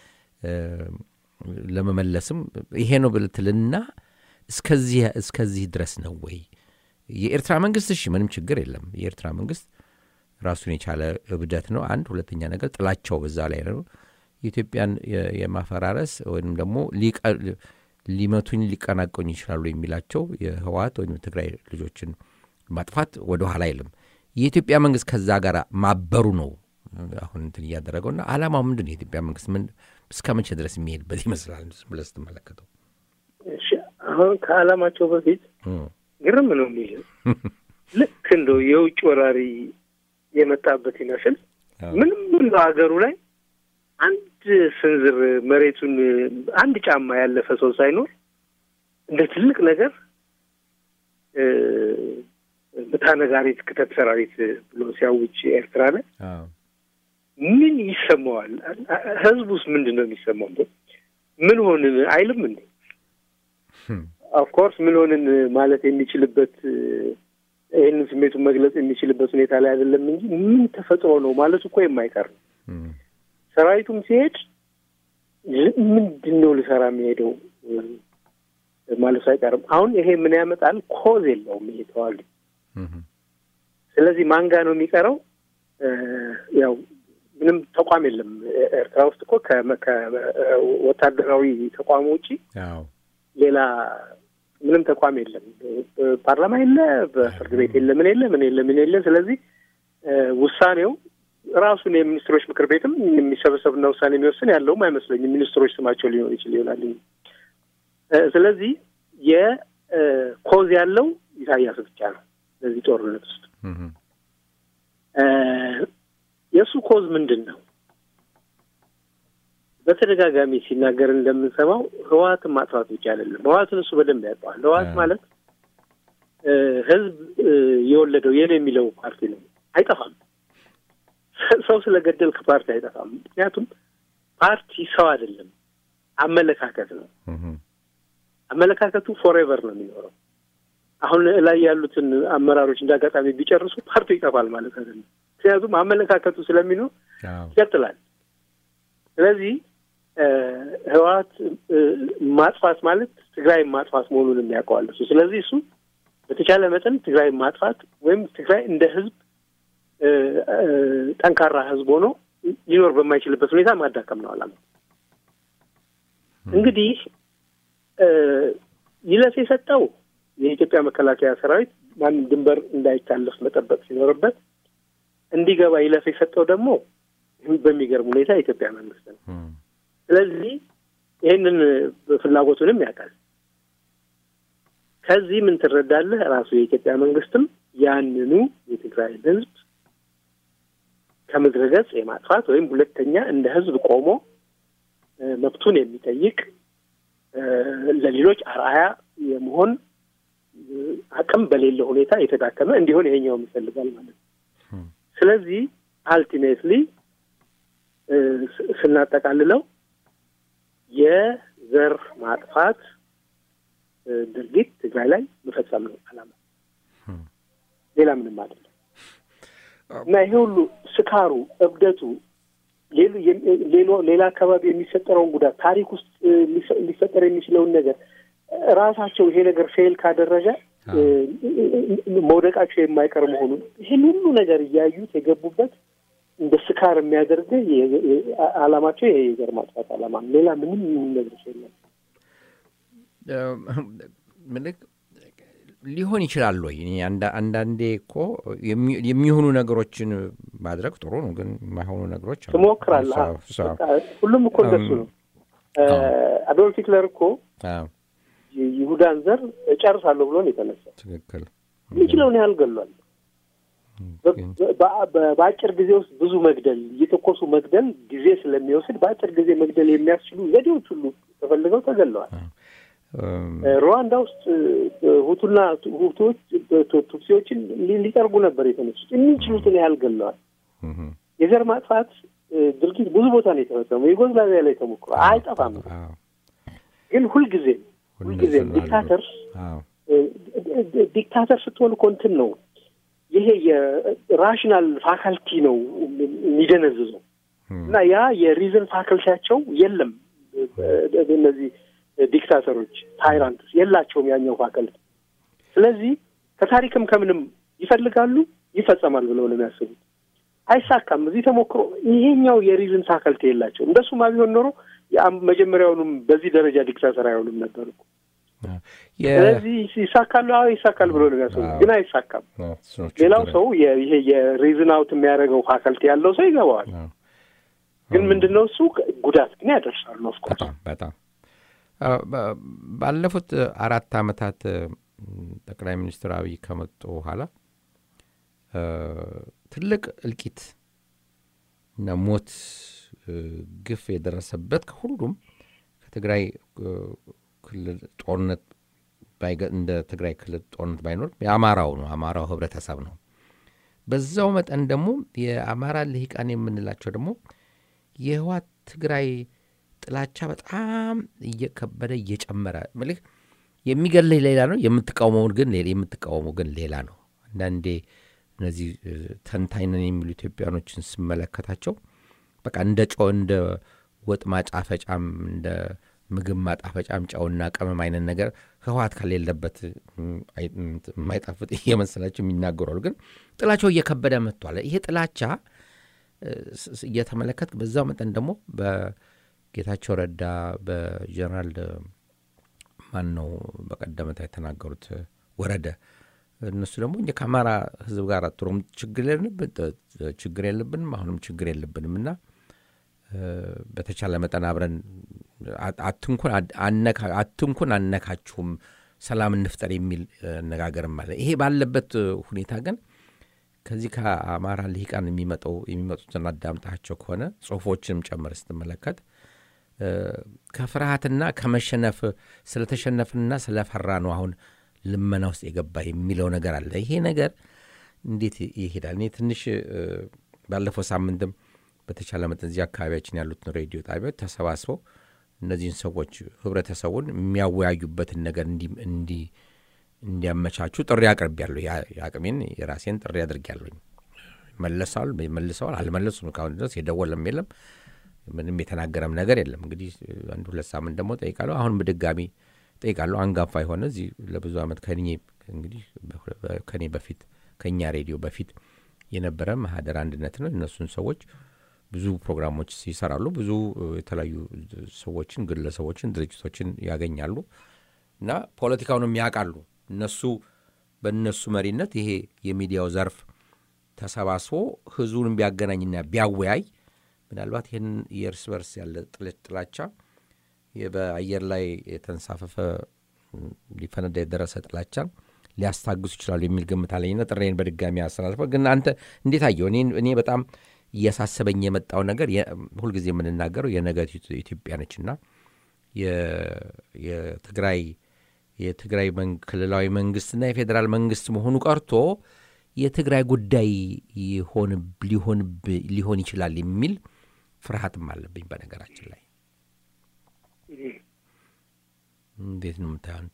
ለመመለስም ይሄ ነው ብልትልና እስከዚህ እስከዚህ ድረስ ነው ወይ? የኤርትራ መንግስት እሺ፣ ምንም ችግር የለም። የኤርትራ መንግስት ራሱን የቻለ እብደት ነው አንድ። ሁለተኛ ነገር ጥላቸው በዛ ላይ ነው። የኢትዮጵያን የ- የማፈራረስ ወይም ደግሞ ሊቀ- ሊመቱኝ ሊቀናቀኝ ይችላሉ የሚላቸው የህወሓት ወይም የትግራይ ልጆችን ማጥፋት ወደ ኋላ አይልም። የኢትዮጵያ መንግስት ከዛ ጋር ማበሩ ነው አሁን እንትን እያደረገው እና አላማው ምንድን ነው? የኢትዮጵያ መንግስት ምን እስከ መቼ ድረስ የሚሄድበት ይመስላል ብለህ ስትመለከተው? እሺ፣ አሁን ከዓላማቸው በፊት እም፣ ግርም ነው የሚል ልክ እንደው የውጭ ወራሪ የመጣበት ይመስል አዎ። ምንም ምን ሀገሩ ላይ አንድ ስንዝር መሬቱን አንድ ጫማ ያለፈ ሰው ሳይኖር እንደ ትልቅ ነገር እ፣ ምታነጋሪት ክተት ሰራዊት ብሎ ሲያውጅ ኤርትራ ላይ አዎ። ምን ይሰማዋል? ህዝቡስ ምንድን ነው የሚሰማው? ምን ሆንን አይልም እንዴ? ህም፣ ኦፍኮርስ ምን ሆንን ማለት የሚችልበት እ፣ ይህንን ስሜቱን መግለጽ የሚችልበት ሁኔታ ላይ አይደለም እንጂ ምን ተፈጥሮ ነው ማለት እኮ የማይቀር ነው። እም፣ ሰራዊቱም ሲሄድ ል- ምንድን ነው ልሰራ የሚሄደው እ፣ ማለቱ አይቀርም። አሁን ይሄ ምን ያመጣል? ኮዝ የለውም ይሄ ተዋጊ። እም፣ ስለዚህ ማንጋ ነው የሚቀረው? እ፣ ያው ምንም ተቋም የለም ኤ- ኤርትራ ውስጥ እኮ ከመ- ከወታደራዊ ተቋሙ ውጪ አዎ። ሌላ ምንም ተቋም የለም። ፓርላማ የለ፣ በፍርድ ቤት የለ፣ ምን የለ፣ ምን የለ፣ ምን የለ። ስለዚህ እ፣ ውሳኔው ራሱን የሚኒስትሮች ምክር ቤትም የሚሰበሰብና ውሳኔ የሚወስን ያለውም አይመስለኝም። ሚኒስትሮች ስማቸው ሊሆን ይችል ይሆናል። እ፣ ስለዚህ የኮዝ ያለው ኢሳያስ ብቻ ነው በዚህ ጦርነት ውስጥ እም፣ እ፣ የእሱ ኮዝ ምንድን ነው? በተደጋጋሚ ሲናገር እንደምንሰማው ህወሓትን ማጥፋት ብቻ አይደለም። ህወሓትን እሱ በደንብ ያውቀዋል። ህወሓት አዎ። ማለት እ፣ ህዝብ እ፣ የወለደው የኔ የሚለው ፓርቲ ነው። አይጠፋም። ሰው ስለገደልክ ፓርቲ አይጠፋም። ምክንያቱም ፓርቲ ሰው አይደለም፣ አመለካከት ነው። እም፣ አመለካከቱ ፎሬቨር ነው የሚኖረው። አሁን ላይ ያሉትን አመራሮች እንደ አጋጣሚ ቢጨርሱ ፓርቲው ይጠፋል ማለት አይደለም። ምክንያቱም አመለካከቱ ስለሚኖር አዎ። ይቀጥላል። ስለዚህ እ፣ ህወሓት እ፣ ማጥፋት ማለት ትግራይ ማጥፋት መሆኑን የሚያውቀዋል እሱ። ስለዚህ እሱ በተቻለ መጠን ትግራይ ማጥፋት ወይም ትግራይ እንደ ህዝብ እ፣ እ፣ ጠንካራ ህዝብ ሆኖ ሊኖር በማይችልበት ሁኔታ ማዳከም ነው አላማ። እንግዲህ እ፣ ይለፍ የሰጠው የኢትዮጵያ መከላከያ ሰራዊት ማንም ድንበር እንዳይታለፍ መጠበቅ ሲኖርበት እንዲገባ ይለፍ የሰጠው ደግሞ በሚገርም ሁኔታ የኢትዮጵያ መንግስት ነው። እም፣ ስለዚህ ይህንን ፍላጎቱንም ያውቃል። ከዚህ ምን ትረዳለህ? ራሱ የኢትዮጵያ መንግስትም ያንኑ የትግራይን ህዝብ ከምድረ ገጽ የማጥፋት ወይም ሁለተኛ እንደ ህዝብ ቆሞ እ፣ መብቱን የሚጠይቅ እ፣ ለሌሎች አርአያ የመሆን እ፣ አቅም በሌለ ሁኔታ የተዳከመ እንዲሆን ይሄኛውም ይፈልጋል ማለት ነው። እም፣ ስለዚህ አልቲሜትሊ ስናጠቃልለው የዘር ማጥፋት እ፣ ድርጊት ትግራይ ላይ መፈጸም ነው አላማ፣ እም፣ ሌላ ምንም አይደለም። እና ይሄ ሁሉ ስካሩ፣ እብደቱ፣ ሌሎ- የሚ- ሌሎ ሌላ አካባቢ የሚፈጠረውን ጉዳት ታሪክ ውስጥ እ፣ ሊፈ- ሊፈጠር የሚችለውን ነገር እ፣ ራሳቸው ይሄ ነገር ፌል ካደረገ እ፣ መውደቃቸው የማይቀር መሆኑን ይህን ሁሉ ነገር እያዩት የገቡበት እንደ ስካር የሚያደርግ አላማቸው ይሄ የዘር ማጥፋት አላማ ነው። ሌላ ምንም የሚነግርሽ የለም። ምልክ ሊሆን ይችላል ወይ? እኔ አንዳ- አንዳንዴ እኮ የሚ- የሚሆኑ ነገሮችን ማድረግ ጥሩ ነው፣ ግን የማይሆኑ ነገሮች አሉ። ትሞክራለህ። እሷ- እሷ- በቃ ሁሉም እኮ እንደሱ ነው። አዶልፍ ሂትለር እኮ አዎ፣ ይሁዳን ዘር እጨርሳለሁ ብሎ ነው የተነሳው። ትክክል። የሚችለውን ያህል ገሏል። በ- ግን- በ- በ- በአጭር ጊዜ ውስጥ ብዙ መግደል እየተኮሱ መግደል ጊዜ ስለሚወስድ በአጭር ጊዜ መግደል የሚያስችሉ ዘዴዎች ሁሉ ተፈልገው ተገለዋል። እም፣ ሩዋንዳ ውስጥ እ፣ ሁቱና ሁቱዎች ቱ- ቱትሲዎችን ሊ- ሊጠርጉ ነበር የተነሱት። የሚችሉትን ያህል ገለዋል። እም፣ የዘር ማጥፋት እ፣ ድርጊት ብዙ ቦታ ነው የተፈጸመው። ዩጎዝላቪያ ላይ ተሞክሮ አይጠፋም። አዎ፣ ግን ሁልጊዜም ሁልጊዜም ሁልጊዜም ዲክታተር አዎ፣ ዲክታተር ስትሆን እኮ እንትን ነው ይሄ የራሽናል ፋካልቲ ነው የሚደነዝዘው እም፣ እና ያ የሪዝን ፋክልቲያቸው የለም። እነዚህ ዲክታተሮች ታይራንትስ የላቸውም ያኛው ፋክልቲ። ስለዚህ ከታሪክም ከምንም ይፈልጋሉ ይፈጸማል ብለው ነው የሚያስቡት። አይሳካም። እዚህ ተሞክሮ ይሄኛው የሪዝን ፋከልቲ የላቸው። እንደሱማ ቢሆን ኖሮ የአም- መጀመሪያውንም በዚህ ደረጃ ዲክታተር አይሆንም ነበር እኮ። የ- ስለዚህ ይሳካሉ፣ አዎ ይሳካል ብሎ ነው የሚያስቡ፣ አዎ። ግን አይሳካም። አዎ፣ እሱ ነው ሌላው ችግሩ። ሰው የ- ይሄ የሪዝን አውት የሚያደርገው ፋከልቲ ያለው ሰው ይገባዋል። አዎ። ግን ምንድን ነው እሱ ጉዳት ግን ያደርሳሉ። ኦፍኮርስ በጣም በጣም አዎ፣ በ- ባለፉት አራት ዓመታት እ፣ ጠቅላይ ሚኒስትር አብይ ከመጡ በኋላ እ፣ ትልቅ እልቂት እና ሞት እ፣ ግፍ የደረሰበት ከሁሉም ከትግራይ እ፣ ክልል ጦርነት ባይገ- እንደ ትግራይ ክልል ጦርነት ባይኖር የአማራው ነው። አማራው ህብረተሰብ ነው። በዛው መጠን ደግሞ የአማራ ልሂቃን የምንላቸው ደግሞ የህዋት ትግራይ ጥላቻ በጣም እየከበደ እየጨመረ ምልህ የሚገልህ ሌላ ነው፣ የምትቃወመውን ግን ሌላ የምትቃወመው ግን ሌላ ነው። አንዳንዴ እነዚህ እ፣ ተንታኝ ነን የሚሉ ኢትዮጵያኖችን ስመለከታቸው በቃ እንደ ጮ እንደ ወጥ ማጣፈጫም እንደ ምግብ ማጣፈጫም ጨውና ቅመም አይነት ነገር ህወሓት ከሌለበት እም፣ አይ- እም፣ የማይጣፍጥ እየመሰላቸው የሚናገሯሉ። ግን ጥላቸው እየከበደ መጥቷል። ይሄ ጥላቻ እ፣ ስ- ስ- እየተመለከት በዛው መጠን ደግሞ በጌታቸው ረዳ በጀነራል ማን ነው በቀደመታ የተናገሩት እ፣ ወረደ እነሱ ደግሞ እኛ ከአማራ ህዝብ ጋር አትሮም ችግር የለብን ችግር የለብንም አሁንም ችግር የለብንም እና እ፣ በተቻለ መጠን አብረን አ- አትንኩን አድ- አነካ- አትንኩን አነካችሁም ሰላም እንፍጠር የሚል እ፣ አነጋገርም አለ። ይሄ ባለበት እ፣ ሁኔታ ግን ከዚህ ከአማራ ልሂቃን የሚመጠው የሚመጡትን አዳምጣቸው ከሆነ ጽሁፎችንም ጨምር ስትመለከት እ፣ ከፍርሃትና ከመሸነፍ ስለተሸነፍንና ስለፈራ ነው አሁን ልመና ውስጥ የገባ የሚለው ነገር አለ። ይሄ ነገር እንዴት ይሄዳል? እኔ ትንሽ እ፣ ባለፈው ሳምንትም በተቻለ መጠን እዚህ አካባቢያችን ያሉትን ሬዲዮ ጣቢያዎች ተሰባስበው እነዚህን ሰዎች ህብረተሰቡን የሚያወያዩበትን ነገር እንዲ- እንዲ- እንዲያመቻቹ ጥሪ አቅርቤያለሁ። ያ- የአቅሜን የራሴን ጥሪ አድርጌያለሁኝ። መለሰዋል መልሰዋል አልመለሱም። ካሁን ድረስ የደወለም የለም ምንም የተናገረም ነገር የለም። እንግዲህ አንድ ሁለት ሳምንት ደግሞ ጠይቃለሁ። አሁን በድጋሚ ጠይቃለሁ። አንጋፋ የሆነ እዚህ ለብዙ ዓመት ከኔ እንግዲህ በ- ከኔ በፊት ከእኛ ሬዲዮ በፊት የነበረ ማህደር አንድነት ነው። እነሱን ሰዎች ብዙ ፕሮግራሞች ይሰራሉ። ብዙ እ፣ የተለያዩ ሰዎችን፣ ግለሰቦችን፣ ድርጅቶችን ያገኛሉ እና ፖለቲካውንም ያውቃሉ። እነሱ በእነሱ መሪነት ይሄ የሚዲያው ዘርፍ ተሰባስቦ ህዝቡን ቢያገናኝና ቢያወያይ ምናልባት ይህን የእርስ በርስ ያለ ጥል- ጥላቻ የ- በአየር ላይ የተንሳፈፈ ም፣ ሊፈነዳ የደረሰ ጥላቻን ሊያስታግሱ ይችላሉ የሚል ግምት አለኝና ጥሬን በድጋሚ አስተላልፈ ግን አንተ እንዴት አየው? እኔ- እኔ በጣም እያሳሰበኝ የመጣው ነገር የ- ሁልጊዜ የምንናገረው የነገ ኢትዮጵያ ነችና የ- የትግራይ የትግራይ መን- ክልላዊ መንግስትና የፌዴራል መንግስት መሆኑ ቀርቶ የትግራይ ጉዳይ ይሆን ሊሆን ሊሆን ይችላል የሚል ፍርሃትም አለብኝ። በነገራችን ላይ እንዴት ነው የምታየው አንተ?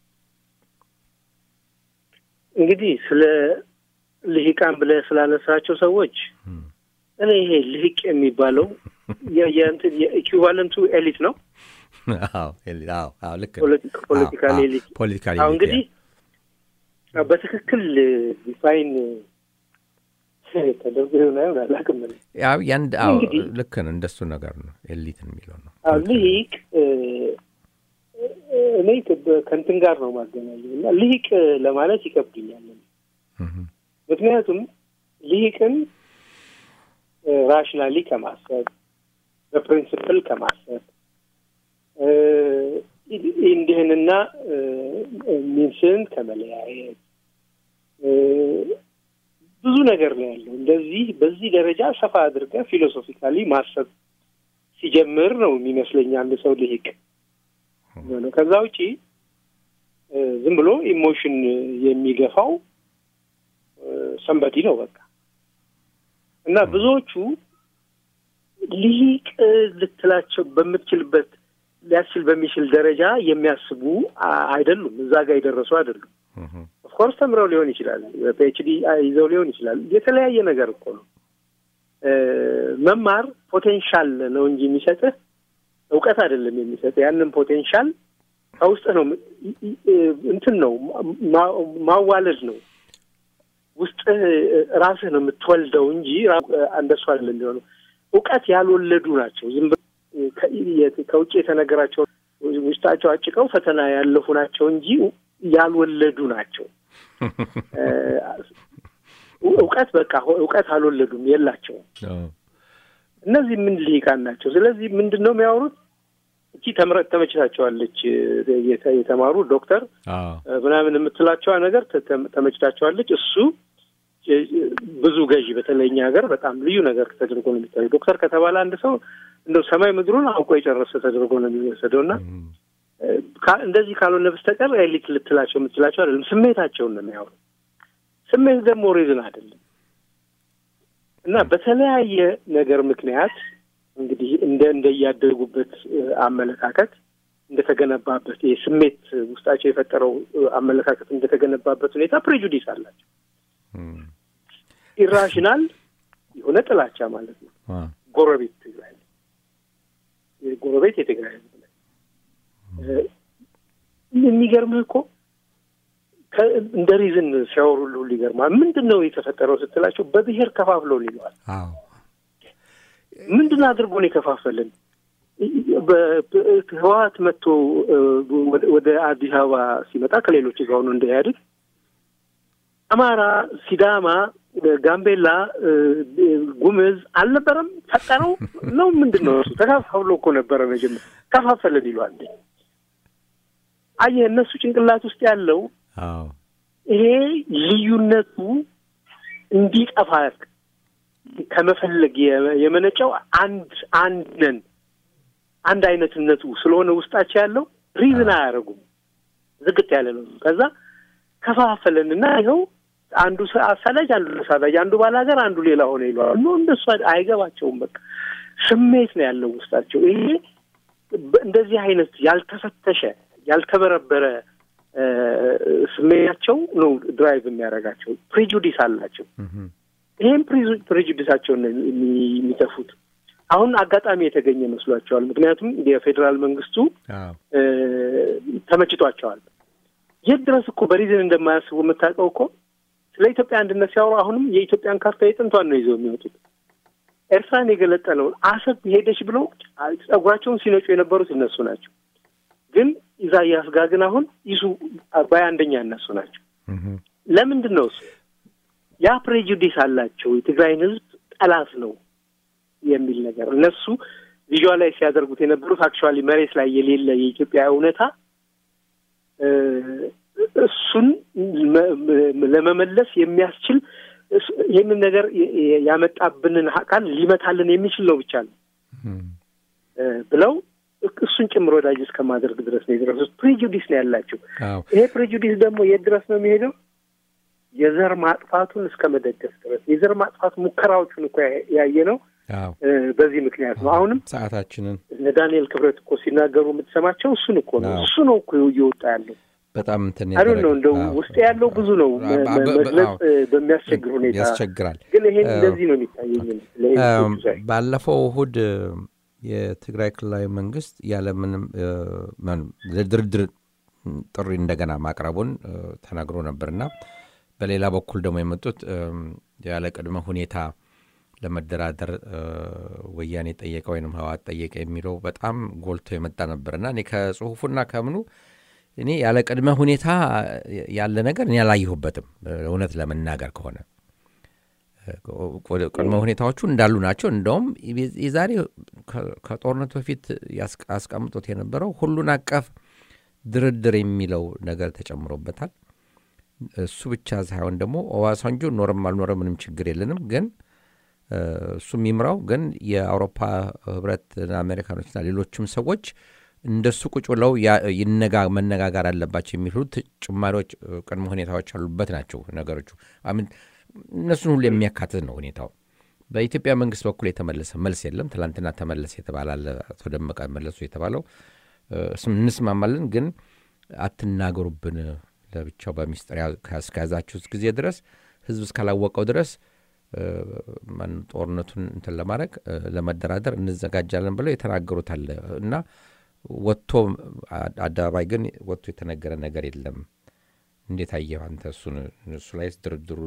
እንግዲህ ስለ ልሂቃን ብለህ ስላነሳቸው ሰዎች እም። እኔ ይሄ ልሂቅ የሚባለው የ- የእንትን የኢኩቫለንቱ ኤሊት ነው። አዎ ኤሊ- አዎ አዎ ልክ ነው። ፖለቲ- ፖለቲካል አዎ፣ ኤሊት ፖለቲካል አሁን ኤሊት እንግዲህ በትክክል ዲፋይን ተደርጎ ይሆን አይሆን አላውቅም። እኔ ያው ያንድ አዎ እንግዲህ- ልክ ነው። እንደሱ ነገር ነው ኤሊት የሚለው ነው። አዎ ልሂቅ እ፣ እኔ ከ- ከእንትን ጋር ነው ማገናኘው እና ልሂቅ ለማለት ይከብድኛል። እም፣ ምክንያቱም ልሂቅን ራሽናሊ ከማሰብ በፕሪንስፕል ከማሰብ እ፣ እንዲህንና እ፣ ሚንስን ከመለያየት እ፣ ብዙ ነገር ነው ያለው። እንደዚህ በዚህ ደረጃ ሰፋ አድርገህ ፊሎሶፊካሊ ማሰብ ሲጀምር ነው የሚመስለኝ አንድ ሰው ልሂቅ ነው። ከዛ ውጪ እ፣ ዝም ብሎ ኢሞሽን የሚገፋው ሰንበዲ ነው በቃ እና ብዙዎቹ ልሂቅ ልትላቸው በምትችልበት ሊያስችል በሚችል ደረጃ የሚያስቡ አ- አይደሉም። እዛ ጋር የደረሱ አይደሉም። እም፣ ኦፍኮርስ ተምረው ሊሆን ይችላል፣ ፒኤችዲ ይዘው ሊሆን ይችላል። የተለያየ ነገር እኮ ነው። እ፣ መማር ፖቴንሻል ነው እንጂ የሚሰጥህ እውቀት አይደለም የሚሰጥህ። ያንን ፖቴንሻል ከውስጥህ ነው ም- እ- እ- እንትን ነው ማ- ማዋለድ ነው ውስጥ ራስህ ነው የምትወልደው እንጂ እንደሱ አይደለም የሚሆነው። እውቀት ያልወለዱ ናቸው። ዝም ከውጭ የተነገራቸው ውስጣቸው አጭቀው ፈተና ያለፉ ናቸው እንጂ ያልወለዱ ናቸው። እውቀት በቃ እውቀት አልወለዱም፣ የላቸውም። እነዚህ ምን ልሂቃን ናቸው። ስለዚህ ምንድን ነው የሚያወሩት? እቺ ተምረት ተመችታቸዋለች። የተማሩ ዶክተር ምናምን የምትላቸዋ ነገር ተመችታቸዋለች። እሱ ብዙ ገዢ በተለይ እኛ ሀገር በጣም ልዩ ነገር ተደርጎ ነው የሚታየው። ዶክተር ከተባለ አንድ ሰው እንደው ሰማይ ምድሩን አውቆ የጨረሰ ተደርጎ ነው የሚወሰደው እና እንደዚህ ካልሆነ በስተቀር ኤሊት ልትላቸው የምትላቸው አይደለም። ስሜታቸውን ነው የሚያወሩ። ስሜት ደግሞ ሪዝን አይደለም እና በተለያየ ነገር ምክንያት እንግዲህ እንደ እንደያደጉበት አመለካከት እንደተገነባበት ይህ ስሜት ውስጣቸው የፈጠረው አመለካከት እንደተገነባበት ሁኔታ ፕሬጁዲስ አላቸው። ኢራሽናል የሆነ ጥላቻ ማለት ነው። ጎረቤት ትግራይ ጎረቤት የትግራይ ህዝብ ላይ የሚገርምህ እኮ እንደ ሪዝን ሲያወሩልህ ሁሉ ይገርማል። ምንድን ነው የተፈጠረው ስትላቸው በብሔር ከፋፍለውን ይለዋል። ምንድን አድርጎ ነው የከፋፈልን? ህወሓት መጥቶ ወደ አዲስ አበባ ሲመጣ ከሌሎች ጋር ሆኖ እንደያድግ አማራ፣ ሲዳማ፣ ጋምቤላ፣ ጉምዝ አልነበረም ፈጠረው ነው ምንድን ነው እሱ ተከፋፍሎ እኮ ነበረ መጀመር ከፋፈልን ይለዋል። አየህ እነሱ ጭንቅላት ውስጥ ያለው ይሄ ልዩነቱ እንዲጠፋ ከመፈለግ የመነጨው አንድ አንድ ነን አንድ አይነትነቱ ስለሆነ ውስጣቸው ያለው ሪዝን አያደርጉም። ዝግት ያለ ነው። ከዛ ከፋፈለን እና ይኸው አንዱ አሳዳጅ፣ አንዱ ተሳዳጅ፣ አንዱ ባላገር፣ አንዱ ሌላ ሆነ ይለዋል። ኖ እንደሱ አይገባቸውም። በቃ ስሜት ነው ያለው ውስጣቸው። ይሄ እንደዚህ አይነት ያልተፈተሸ ያልተበረበረ ስሜታቸው ነው ድራይቭ የሚያደርጋቸው። ፕሬጁዲስ አላቸው። ይህም ፕሬጁዲሳቸውን ነው የሚተፉት። አሁን አጋጣሚ የተገኘ መስሏቸዋል። ምክንያቱም የፌዴራል መንግስቱ ተመችቷቸዋል። የት ድረስ እኮ በሪዝን እንደማያስቡ የምታውቀው እኮ ስለ ኢትዮጵያ አንድነት ሲያወሩ አሁንም የኢትዮጵያን ካርታ የጥንቷን ነው ይዘው የሚወጡት። ኤርትራን የገለጠለውን አሰብ ሄደች ብለው ጸጉራቸውን ሲነጩ የነበሩት እነሱ ናቸው። ግን ኢሳያስ ጋር ግን አሁን ይሱ አባይ አንደኛ እነሱ ናቸው። ለምንድን ነው እሱ ያ ፕሬጁዲስ አላቸው። የትግራይን ህዝብ ጠላት ነው የሚል ነገር እነሱ ቪዥዋላይዝ ሲያደርጉት የነበሩት አክቹዋሊ መሬት ላይ የሌለ የኢትዮጵያ እውነታ እሱን ለመመለስ የሚያስችል ይህንን ነገር ያመጣብንን አካል ሊመታልን የሚችል ነው ብቻ ነው ብለው እሱን ጭምር ወዳጅ እስከማደርግ ድረስ ነው የደረሱት። ፕሬጁዲስ ነው ያላቸው። ይሄ ፕሬጁዲስ ደግሞ የት ድረስ ነው የሚሄደው? የዘር ማጥፋቱን እስከ መደገፍ ድረስ የዘር ማጥፋት ሙከራዎቹን እኮ ያየ ነው። በዚህ ምክንያት ነው። አሁንም ሰዓታችንን እነ ዳንኤል ክብረት እኮ ሲናገሩ የምትሰማቸው እሱን እኮ ነው። እሱ ነው እኮ እየወጣ ያለው በጣም እንትን አይ ነው እንደው ውስጥ ያለው ብዙ ነው መግለጽ በሚያስቸግር ሁኔታ ያስቸግራል። ግን ይሄን እንደዚህ ነው የሚታየኝ። ባለፈው እሁድ የትግራይ ክልላዊ መንግስት ያለምንም ለድርድር ጥሪ እንደገና ማቅረቡን ተናግሮ ነበርና በሌላ በኩል ደግሞ የመጡት ያለ ቅድመ ሁኔታ ለመደራደር ወያኔ ጠየቀ ወይም ህወሓት ጠየቀ የሚለው በጣም ጎልቶ የመጣ ነበርና እኔ ከጽሁፉና ከምኑ እኔ ያለ ቅድመ ሁኔታ ያለ ነገር እኔ አላየሁበትም። እውነት ለመናገር ከሆነ ቅድመ ሁኔታዎቹ እንዳሉ ናቸው። እንደውም የዛሬ ከጦርነቱ በፊት ያስቀምጦት የነበረው ሁሉን አቀፍ ድርድር የሚለው ነገር ተጨምሮበታል። እሱ ብቻ ሳይሆን ደግሞ ኦባሳንጆ ኖረም አልኖረ ምንም ችግር የለንም፣ ግን እሱ የሚምራው ግን የአውሮፓ ህብረትና አሜሪካኖችና ሌሎችም ሰዎች እንደሱ ቁጭ ብለው መነጋገር አለባቸው የሚሉት ጭማሪዎች፣ ቅድመ ሁኔታዎች ያሉበት ናቸው ነገሮቹ። እነሱን ሁሉ የሚያካትት ነው ሁኔታው። በኢትዮጵያ መንግስት በኩል የተመለሰ መልስ የለም። ትላንትና ተመለሰ የተባላለ አቶ ደመቀ መለሱ የተባለው እንስማማለን፣ ግን አትናገሩብን ለብቻው በሚስጥር እስከያዛችሁት ጊዜ ድረስ ህዝብ እስካላወቀው ድረስ ጦርነቱን እንትን ለማድረግ ለመደራደር እንዘጋጃለን ብለው የተናገሩት አለ እና ወጥቶ አደባባይ ግን ወጥቶ የተነገረ ነገር የለም እንዴት አየህ አንተ እሱን እሱ ላይ ድርድሩ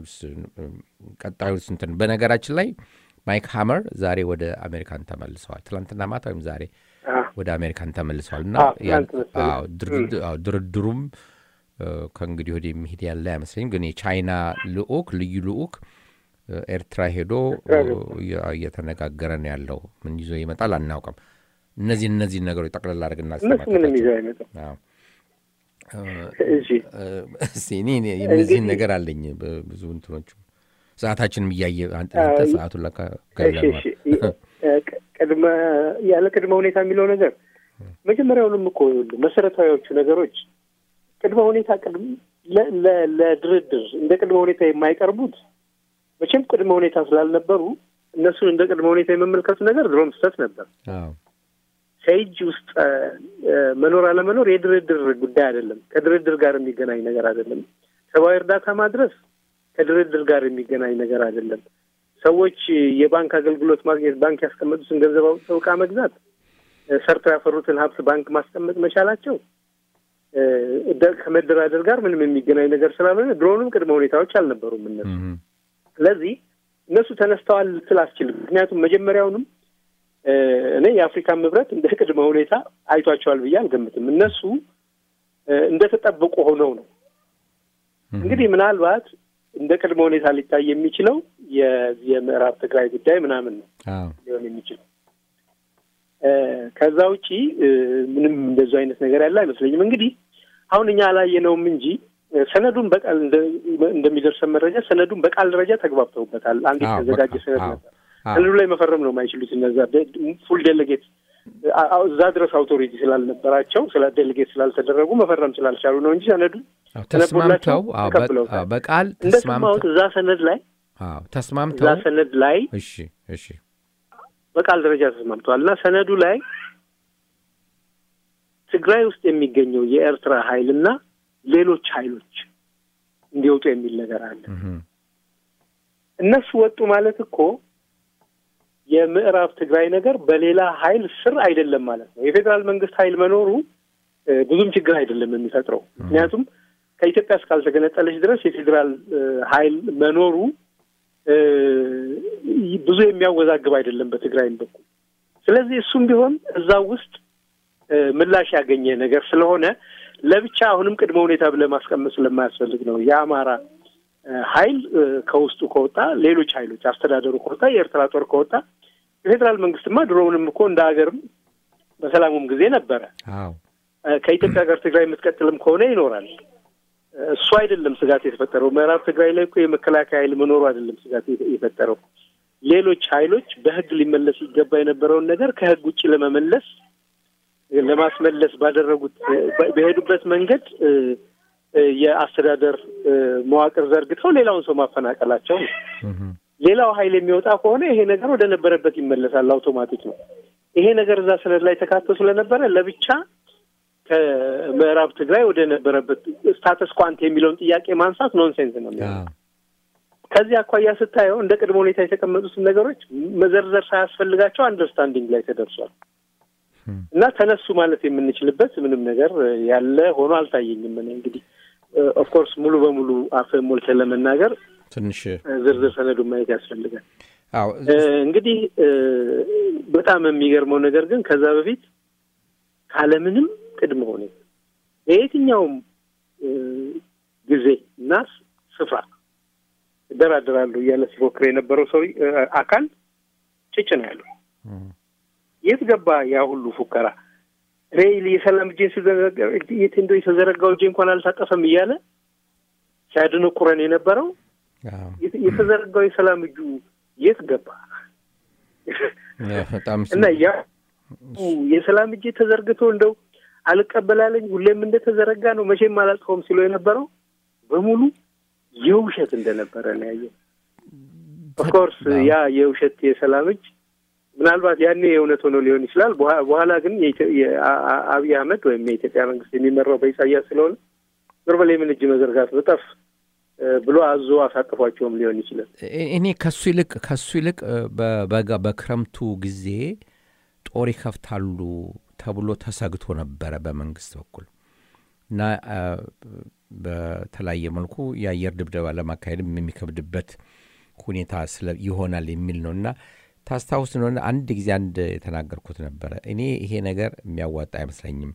ቀጣዩ ስንትን በነገራችን ላይ ማይክ ሃመር ዛሬ ወደ አሜሪካን ተመልሰዋል ትላንትና ማታ ወይም ዛሬ አዎ። ወደ አሜሪካን ተመልሰዋል እና አዎ፣ ያን- ትናንት መሰለኝ። አዎ፣ ድርድ- አዎ፣ ድርድሩም እ፣ ከእንግዲህ ወደ የሚሄድ ያለ አይመስለኝም ግን የቻይና ልኡክ ልዩ ልኡክ እ፣ ኤርትራ ሄዶ ኤርትራ እ፣ ገብቷል። እየ- እየተነጋገረ ነው ያለው ምን ይዞ ይመጣል አናውቅም እነዚህ እነዚህ ነገሮች ጠቅላላ አድርግና እነሱ ምንም ይዘው አይመጣም። አዎ። እሺ እስቲ እኔ እኔ የእነዚህን ነገር አለኝ በ- ብዙ እንትኖቹ ሰዓታችንም እያየ አንተ አንተ አይ፣ ሰዓቱን ለካ እሺ ገለነዋል። እሺ እ፣ ቅ- ቅድመ ያለ ቅድመ ሁኔታ የሚለው ነገር መጀመሪያውንም እኮ ይኸውልህ መሰረታዊዎቹ ነገሮች ቅድመ ሁኔታ ቅድም ለ- ለ- ለድርድር እንደ ቅድመ ሁኔታ የማይቀርቡት መቼም ቅድመ ሁኔታ ስላልነበሩ እነሱን እንደ ቅድመ ሁኔታ የመመልከቱ ነገር ድሮም ስህተት ነበር። አዎ ከእጅ ውስጥ እ፣ እ፣ መኖር አለመኖር የድርድር ጉዳይ አይደለም። ከድርድር ጋር የሚገናኝ ነገር አይደለም። ሰብአዊ እርዳታ ማድረስ ከድርድር ጋር የሚገናኝ ነገር አይደለም። ሰዎች የባንክ አገልግሎት ማግኘት፣ ባንክ ያስቀመጡትን ገንዘብ አውጥተው ዕቃ መግዛት፣ እ፣ ሰርተው ያፈሩትን ሀብት ባንክ ማስቀመጥ መቻላቸው እ፣ ደ- ከመደራደር ጋር ምንም የሚገናኝ ነገር ስላልሆነ ድሮንም ቅድመ ሁኔታዎች አልነበሩም እነሱ። እም፣ ስለዚህ እነሱ ተነስተዋል ልትል አስችልም። ምክንያቱም መጀመሪያውንም እ፣ እኔ የአፍሪካን ህብረት እንደ ቅድመ ሁኔታ አይቷቸዋል ብዬ አልገምትም። እነሱ እ፣ እንደተጠበቁ ሆነው ነው። እንግዲህ ምናልባት እንደ ቅድመ ሁኔታ ሊታይ የሚችለው የዚህ የምዕራብ ትግራይ ጉዳይ ምናምን ነው አዎ ሊሆን የሚችለው። እ፣ ከዛ ውጪ እ፣ ምንም እንደዚ አይነት ነገር ያለ አይመስለኝም። እንግዲህ አሁን እኛ አላየነውም እንጂ እ፣ ሰነዱን በቃል እንደ- እንደሚደርሰን መረጃ ሰነዱን በቃል ደረጃ ተግባብተውበታል። አንድ አዎ፣ የተዘጋጀ በቃ፣ ሰነድ አዎ፣ ነበር። አዎ። ሰነዱ ላይ መፈረም ነው የማይችሉት እነዛ ፉል ዴሌጌት አ- አ- እዛ ድረስ አውቶሪቲ ስላልነበራቸው ስለ ዴሌጌት ስላልተደረጉ መፈረም ስላልቻሉ ነው እንጂ ሰነዱ አዎ፣ ተነቦላቸው ተስማምተው አዎ፣ በ- ተቀብለውታል። አዎ፣ በቃል እንደሰማሁት ተስማምተው እዛ ሰነድ ላይ አዎ፣ እዛ ተስማምተው ሰነድ ላይ እሺ እሺ በቃል ደረጃ ተስማምተዋል እና ሰነዱ ላይ ትግራይ ውስጥ የሚገኘው የኤርትራ ኃይል እና ሌሎች ኃይሎች እንዲወጡ የሚል ነገር አለ። እም፣ እነሱ ወጡ ማለት እኮ የምዕራብ ትግራይ ነገር በሌላ ኃይል ስር አይደለም ማለት ነው። የፌዴራል መንግስት ኃይል መኖሩ እ፣ ብዙም ችግር አይደለም የሚፈጥረው። ምክንያቱም ከኢትዮጵያ እስካልተገነጠለች ድረስ የፌዴራል እ፣ ኃይል መኖሩ እ፣ ብዙ የሚያወዛግብ አይደለም በትግራይም በኩል። ስለዚህ እሱም ቢሆን እዛው ውስጥ እ፣ ምላሽ ያገኘ ነገር ስለሆነ ለብቻ አሁንም ቅድመ ሁኔታ ብለህ ማስቀመጥ ስለማያስፈልግ ነው የአማራ እ፣ ኃይል እ፣ ከውስጡ ከወጣ ሌሎች ኃይሎች አስተዳደሩ ከወጣ የኤርትራ ጦር ከወጣ የፌዴራል መንግስትማ ድሮውንም እኮ እንደ ሀገርም በሰላሙም ጊዜ ነበረ። አዎ እ፣ ከኢትዮጵያ ጋር ትግራይ የምትቀጥልም ከሆነ ይኖራል። እ፣ እሱ አይደለም ስጋት የተፈጠረው። ምዕራብ ትግራይ ላይ እኮ የመከላከያ ኃይል መኖሩ አይደለም ስጋት የተ- የፈጠረው። ሌሎች ኃይሎች በህግ ሊመለስ ይገባ የነበረውን ነገር ከህግ ውጭ ለመመለስ ለማስመለስ ባደረጉት እ፣ በ- በሄዱበት መንገድ እ፣ እ፣ የአስተዳደር እ፣ መዋቅር ዘርግተው ሌላውን ሰው ማፈናቀላቸው ነው። እም፣ ሌላው ኃይል የሚወጣ ከሆነ ይሄ ነገር ወደ ነበረበት ይመለሳል። አውቶማቲክ ነው። ይሄ ነገር እዛ ሰነድ ላይ ተካቶ ስለነበረ ለብቻ ከምዕራብ ትግራይ ወደ ነበረበት ስታተስ ኳንት የሚለውን ጥያቄ ማንሳት ኖንሴንስ ነው የሚሆነው። አዎ ከዚህ አኳያ ስታየው እንደ ቅድመ ሁኔታ የተቀመጡትን ነገሮች መዘርዘር ሳያስፈልጋቸው አንደርስታንዲንግ ላይ ተደርሷል እም፣ እና ተነሱ ማለት የምንችልበት ምንም ነገር ያለ ሆኖ አልታየኝም። እኔ እንግዲህ ኦፍኮርስ ሙሉ በሙሉ አፍህን ሞልተህ ለመናገር ትንሽ ዝርዝር ሰነዱን ማየት ያስፈልጋል። አዎ እ፣ እንግዲህ እ፣ በጣም የሚገርመው ነገር ግን ከዛ በፊት ካለምንም ቅድመ ሁኔታ በየትኛውም እ፣ ጊዜ እና ስፍራ እደራደራለሁ እያለ ሲፎክር የነበረው ሰው እ፣ አካል ጭጭ ነው ያለው። እም፣ የት ገባ ያ ሁሉ ፉከራ? ሬይል የሰላም እጄን ስዘረጋ የት እንደው የተዘረጋው እጄ እንኳን አልታጠፈም እያለ ሲያድንቁረን የነበረው አዎ የት- የተዘረጋው የሰላም እጁ የት ገባ? በጣም እና ያ የሰላም እጄ ተዘርግቶ እንደው አልቀበላለኝ ሁሌም እንደተዘረጋ ነው መቼም አላጥፈውም ሲለው የነበረው በሙሉ የውሸት እንደነበረ ነው ያየው። ኦፍኮርስ ያ የውሸት የሰላም እጅ ምናልባት ያኔ የእውነት ሆኖ ሊሆን ይችላል። በኋ- በኋላ ግን የኢትዮ- የአ- አ- አብይ አህመድ ወይም የኢትዮጵያ መንግስት የሚመራው በኢሳያስ ስለሆነ ዞር በል የምን እጅ መዘርጋት በጠፍ እ፣ ብሎ አዞ አሳቅፏቸውም ሊሆን ይችላል። እ- እኔ ከሱ ይልቅ ከሱ ይልቅ እ፣ በበጋ በክረምቱ ጊዜ ጦር ይከፍታሉ ተብሎ ተሰግቶ ነበረ በመንግስት በኩል እና በተለያየ መልኩ የአየር ድብደባ ለማካሄድም የሚከብድበት ሁኔታ ይሆናል የሚል ነው እና ታስታውስ እንደሆነ አንድ ጊዜ አንድ የተናገርኩት ነበረ። እኔ ይሄ ነገር የሚያዋጣ አይመስለኝም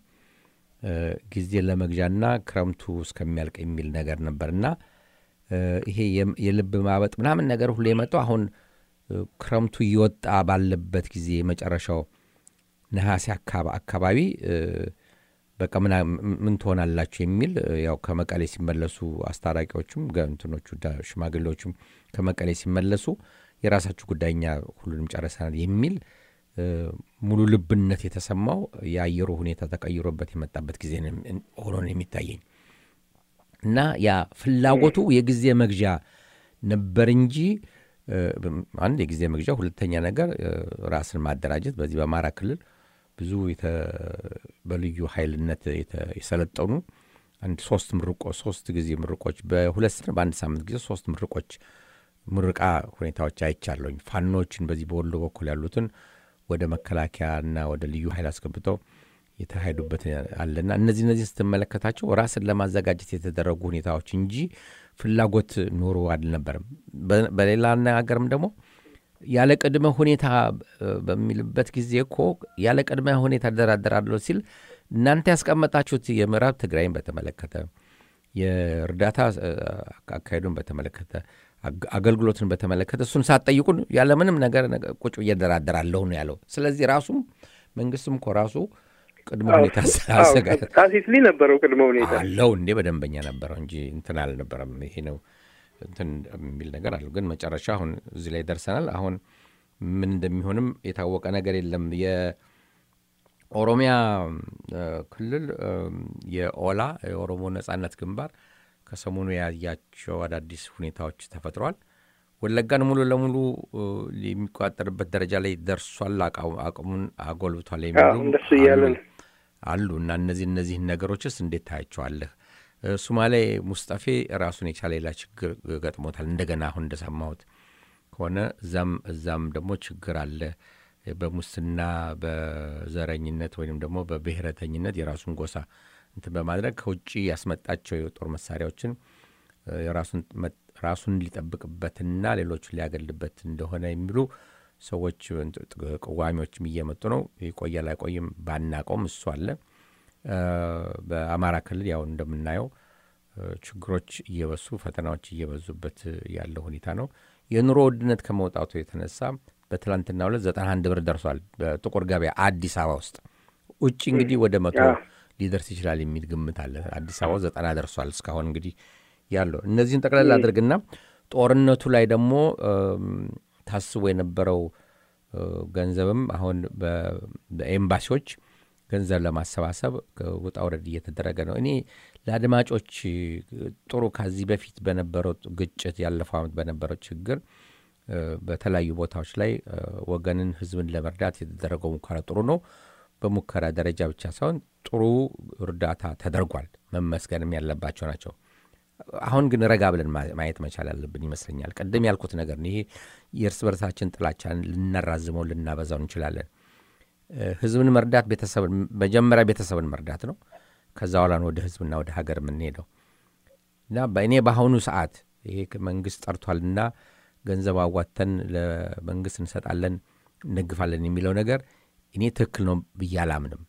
ጊዜ ለመግዣና ክረምቱ እስከሚያልቅ የሚል ነገር ነበር እና ይሄ የልብ ማበጥ ምናምን ነገር ሁሉ የመጣው አሁን ክረምቱ እየወጣ ባለበት ጊዜ መጨረሻው ነሐሴ አካባቢ በቃ ምን ትሆናላችሁ የሚል ያው ከመቀሌ ሲመለሱ አስታራቂዎቹም ገንትኖቹ ሽማግሌዎቹም ከመቀሌ ሲመለሱ የራሳችሁ ጉዳይ እኛ ሁሉንም ጨርሰናል የሚል ሙሉ ልብነት የተሰማው የአየሩ ሁኔታ ተቀይሮበት የመጣበት ጊዜ ሆኖ ነው የሚታየኝ እና ያ ፍላጎቱ የጊዜ መግዣ ነበር እንጂ አንድ የጊዜ መግዣ፣ ሁለተኛ ነገር ራስን ማደራጀት በዚህ በአማራ ክልል ብዙ በልዩ ኃይልነት የሰለጠኑ አንድ ሶስት ምርቆ ሶስት ጊዜ ምርቆች በሁለት ስነ በአንድ ሳምንት ጊዜ ሶስት ምርቆች ምርቃ ሁኔታዎች አይቻለሁኝ። ፋኖችን በዚህ በወሎ በኩል ያሉትን ወደ መከላከያና ወደ ልዩ ኃይል አስገብተው የተካሄዱበት አለና እነዚህ እነዚህ ስትመለከታቸው ራስን ለማዘጋጀት የተደረጉ ሁኔታዎች እንጂ ፍላጎት ኖሮ አልነበርም። በሌላ አነጋገርም ደግሞ ያለ ቅድመ ሁኔታ በሚልበት ጊዜ እኮ ያለ ቅድመ ሁኔታ እደራደራለሁ ሲል እናንተ ያስቀመጣችሁት የምዕራብ ትግራይን በተመለከተ የእርዳታ አካሄዱን በተመለከተ አገልግሎትን በተመለከተ እሱን ሳትጠይቁን ያለምንም ነገር ቁጭ ብዬ እደራደራለሁ ነው ያለው። ስለዚህ ራሱም መንግስትም እኮ ራሱ ቅድመ ሁኔታ ካሲስሊ ነበረው ቅድመ ሁኔታ አለው እንዴ በደንበኛ ነበረው እንጂ እንትን አልነበረም። ይሄ ነው እንትን የሚል ነገር አለው። ግን መጨረሻ አሁን እዚህ ላይ ደርሰናል። አሁን ምን እንደሚሆንም የታወቀ ነገር የለም። የኦሮሚያ ክልል የኦላ የኦሮሞ ነጻነት ግንባር ከሰሞኑ ያያቸው አዳዲስ ሁኔታዎች ተፈጥረዋል። ወለጋን ሙሉ ለሙሉ የሚቆጣጠርበት ደረጃ ላይ ደርሷል፣ አቅሙን አጎልብቷል የሚሉ አሉ እና እነዚህ እነዚህን ነገሮችስ እንዴት ታያቸዋለህ? ሱማሌ ሙስጠፌ ራሱን የቻለ ሌላ ችግር ገጥሞታል። እንደገና አሁን እንደሰማሁት ከሆነ እዛም እዛም ደግሞ ችግር አለ። በሙስና በዘረኝነት ወይም ደግሞ በብሔረተኝነት የራሱን ጎሳ እንትን በማድረግ ከውጭ ያስመጣቸው የጦር መሳሪያዎችን ራሱን ሊጠብቅበትና ሌሎችን ሊያገልበት እንደሆነ የሚሉ ሰዎች ቅዋሚዎችም እየመጡ ነው። ይቆያል አይቆይም ባናቀውም እሱ አለ። በአማራ ክልል ያው እንደምናየው ችግሮች እየበሱ ፈተናዎች እየበዙበት ያለው ሁኔታ ነው። የኑሮ ውድነት ከመውጣቱ የተነሳ በትላንትና ሁለት ዘጠና አንድ ብር ደርሷል በጥቁር ገበያ አዲስ አበባ ውስጥ። ውጭ እንግዲህ ወደ መቶ ሊደርስ ይችላል የሚል ግምት አለ። አዲስ አበባ ዘጠና ደርሷል እስካሁን እንግዲህ ያለው እነዚህን ጠቅላላ አድርግና ጦርነቱ ላይ ደግሞ ታስቦ የነበረው ገንዘብም አሁን በኤምባሲዎች ገንዘብ ለማሰባሰብ ውጣ ውረድ እየተደረገ ነው። እኔ ለአድማጮች ጥሩ ከዚህ በፊት በነበረው ግጭት ያለፈው ዓመት በነበረው ችግር በተለያዩ ቦታዎች ላይ ወገንን፣ ህዝብን ለመርዳት የተደረገው ሙከራ ጥሩ ነው። በሙከራ ደረጃ ብቻ ሳይሆን ጥሩ እርዳታ ተደርጓል። መመስገንም ያለባቸው ናቸው። አሁን ግን ረጋ ብለን ማየት መቻል ያለብን ይመስለኛል። ቅድም ያልኩት ነገር ነው። ይሄ የእርስ በርሳችን ጥላቻን ልናራዝመው ልናበዛው እንችላለን። ህዝብን መርዳት ቤተሰብን መጀመሪያ ቤተሰብን መርዳት ነው። ከዛ በኋላ ወደ ህዝብና ወደ ሀገር የምንሄደው እና በእኔ በአሁኑ ሰዓት ይሄ መንግስት ጠርቷልና ገንዘብ አዋተን ለመንግስት እንሰጣለን እንደግፋለን የሚለው ነገር እኔ ትክክል ነው ብዬ አላምንም።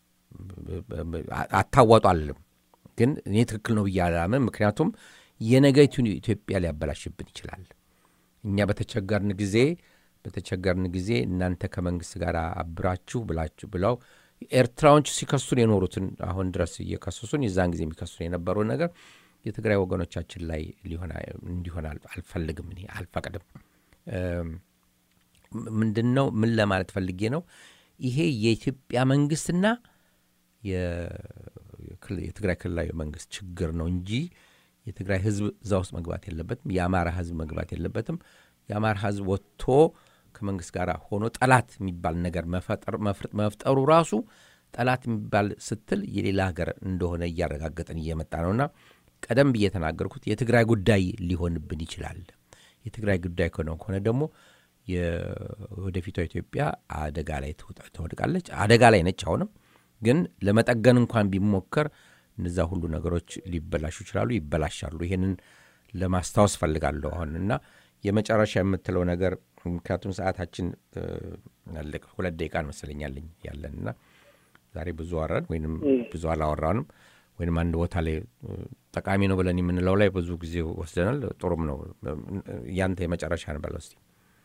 አታዋጡ አልልም፣ ግን እኔ ትክክል ነው ብዬ አላምንም። ምክንያቱም የነገይቱን ኢትዮጵያ ሊያበላሽብን ይችላል። እኛ በተቸገርን ጊዜ በተቸገርን ጊዜ እናንተ ከመንግስት ጋር አብራችሁ ብላችሁ ብለው ኤርትራዎች ሲከሱን የኖሩትን አሁን ድረስ እየከሰሱን የዛን ጊዜ የሚከሱን የነበረውን ነገር የትግራይ ወገኖቻችን ላይ እንዲሆን አልፈልግም፣ እኔ አልፈቅድም። ምንድን ነው ምን ለማለት ፈልጌ ነው? ይሄ የኢትዮጵያ መንግስትና የትግራይ ክልላዊ መንግስት ችግር ነው እንጂ የትግራይ ህዝብ እዛ ውስጥ መግባት የለበትም። የአማራ ህዝብ መግባት የለበትም። የአማራ ህዝብ ወጥቶ ከመንግስት ጋር ሆኖ ጠላት የሚባል ነገር መፍጠሩ ራሱ ጠላት የሚባል ስትል የሌላ ሀገር እንደሆነ እያረጋገጠን እየመጣ ነውና ቀደም ብዬ የተናገርኩት የትግራይ ጉዳይ ሊሆንብን ይችላል። የትግራይ ጉዳይ ከሆነ ከሆነ ደግሞ የወደፊቷ ኢትዮጵያ አደጋ ላይ ትወድቃለች። አደጋ ላይ ነች። አሁንም ግን ለመጠገን እንኳን ቢሞከር እነዛ ሁሉ ነገሮች ሊበላሹ ይችላሉ፣ ይበላሻሉ። ይሄንን ለማስታወስ ፈልጋለሁ አሁን እና የመጨረሻ የምትለው ነገር ምክንያቱም ሰዓታችን እ፣ አለቀ። ሁለት ደቂቃ መሰለኛለኝ ያለን እና ዛሬ ብዙ አወራን ወይም ብዙ አላወራንም ወይም አንድ ቦታ ላይ እ፣ ጠቃሚ ነው ብለን የምንለው ላይ ብዙ ጊዜ ወስደናል። ጥሩም ነው። ያንተ የመጨረሻ እንበለው እስቲ።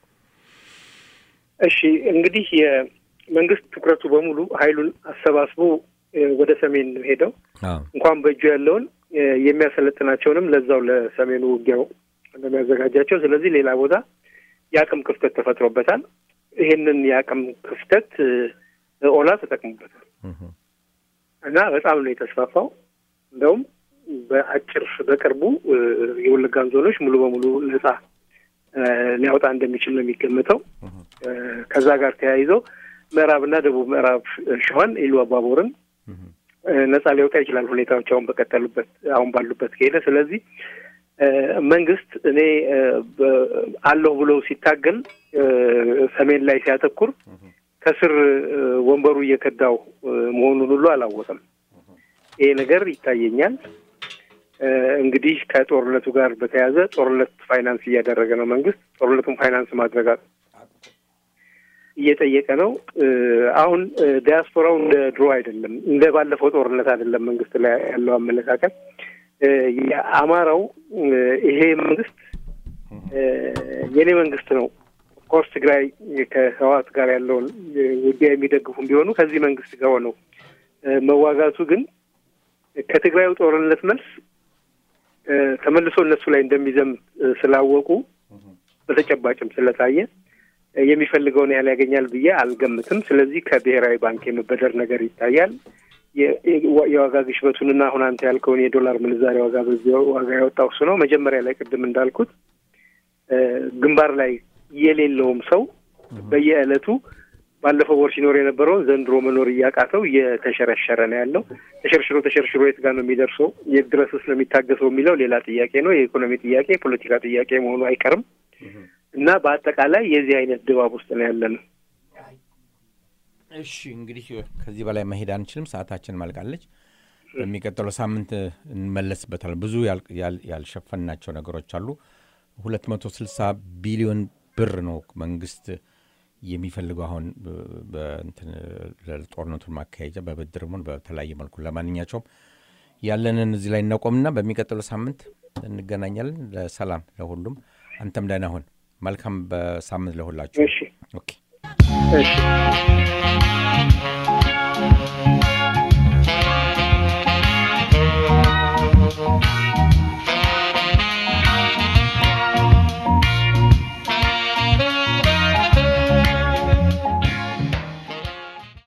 እሺ እንግዲህ የመንግስት ትኩረቱ በሙሉ ኃይሉን አሰባስቦ እ፣ ወደ ሰሜን ነው ሄደው አዎ እንኳን በእጁ ያለውን እ፣ የሚያሰለጥናቸውንም ለዛው ለሰሜኑ ውጊያው እንደሚያዘጋጃቸው። ስለዚህ ሌላ ቦታ የአቅም ክፍተት ተፈጥሮበታል። ይህንን የአቅም ክፍተት እ፣ ኦላ ተጠቅሙበታል እህ፣ እና በጣም ነው የተስፋፋው። እንደውም በአጭር በቅርቡ እ፣ የወለጋን ዞኖች ሙሉ በሙሉ ነጻ እ፣ ሊያወጣ እንደሚችል ነው የሚገመተው። እ፣ ከዛ ጋር ተያይዞ ምዕራብና ደቡብ ምዕራብ ሸዋን ኢሉ አባቦርን እህ፣ እ፣ ነጻ ሊያወጣ ይችላል ሁኔታዎች አሁን በቀጠሉበት አሁን ባሉበት ከሄደ። ስለዚህ እ፣ መንግስት እኔ እ፣ በ- አለሁ ብሎ ሲታገል እ፣ ሰሜን ላይ ሲያተኩር ከስር እ፣ ወንበሩ እየከዳው እ፣ መሆኑን ሁሉ አላወቅም። ይሄ ነገር ይታየኛል። እ፣ እንግዲህ ከጦርነቱ ጋር በተያያዘ ጦርነት ፋይናንስ እያደረገ ነው መንግስት። ጦርነቱን ፋይናንስ ማድረግ አ- እየጠየቀ ነው። እ፣ አሁን እ፣ ዲያስፖራው እንደ ድሮ አይደለም፣ እንደ ባለፈው ጦርነት አይደለም። መንግስት ላይ ያለው አመለካከት እ፣ የአማራው እ፣ ይሄ መንግስት እ፣ የኔ መንግስት ነው። ኦፍኮርስ ትግራይ ከህወሓት ጋር ያለውን እ፣ ውጊያ የሚደግፉም ቢሆኑ ከዚህ መንግስት ጋር ሆነው እ፣ መዋጋቱ ግን ከትግራዩ ጦርነት መልስ እ፣ ተመልሶ እነሱ ላይ እንደሚዘምት እ፣ ስላወቁ በተጨባጭም ስለታየ እ፣ የሚፈልገውን ያህል ያገኛል ብዬ አልገምትም። ስለዚህ ከብሔራዊ ባንክ የመበደር ነገር ይታያል። የ- የ- የዋጋ ግሽበቱንና አሁን አንተ ያልከውን የዶላር ምንዛሬ ዋጋ በዚህ ዋጋ ያወጣው እሱ ነው። መጀመሪያ ላይ ቅድም እንዳልኩት እ፣ ግንባር ላይ የሌለውም ሰው በየዕለቱ ባለፈው ወር ሲኖር የነበረውን ዘንድሮ መኖር እያቃተው እየተሸረሸረ ነው ያለው። ተሸርሽሮ ተሸርሽሮ የት ጋር ነው የሚደርሰው? የት ድረስስ ነው የሚታገሰው የሚለው ሌላ ጥያቄ ነው። የኢኮኖሚ ጥያቄ፣ የፖለቲካ ጥያቄ መሆኑ አይቀርም እና በአጠቃላይ የዚህ አይነት ድባብ ውስጥ ነው ያለ ነው። እሺ እንግዲህ ከዚህ በላይ መሄድ አንችልም፣ ሰዓታችን ማልቃለች። በሚቀጥለው ሳምንት እንመለስበታል። ብዙ ያል- ያል- ያልሸፈናቸው ነገሮች አሉ። 260 ቢሊዮን ብር ነው መንግስት የሚፈልገው አሁን በ- በእንትን ለጦርነቱን ማካሄጃ በብድርም ሆነ በተለያየ መልኩ። ለማንኛቸውም ያለንን እዚህ ላይ እናቆምና በሚቀጥለው ሳምንት እንገናኛለን። ለሰላም ለሁሉም። አንተም ደህና ሁን። መልካም በሳምንት ለሁላችሁ። እሺ ኦኬ እሺ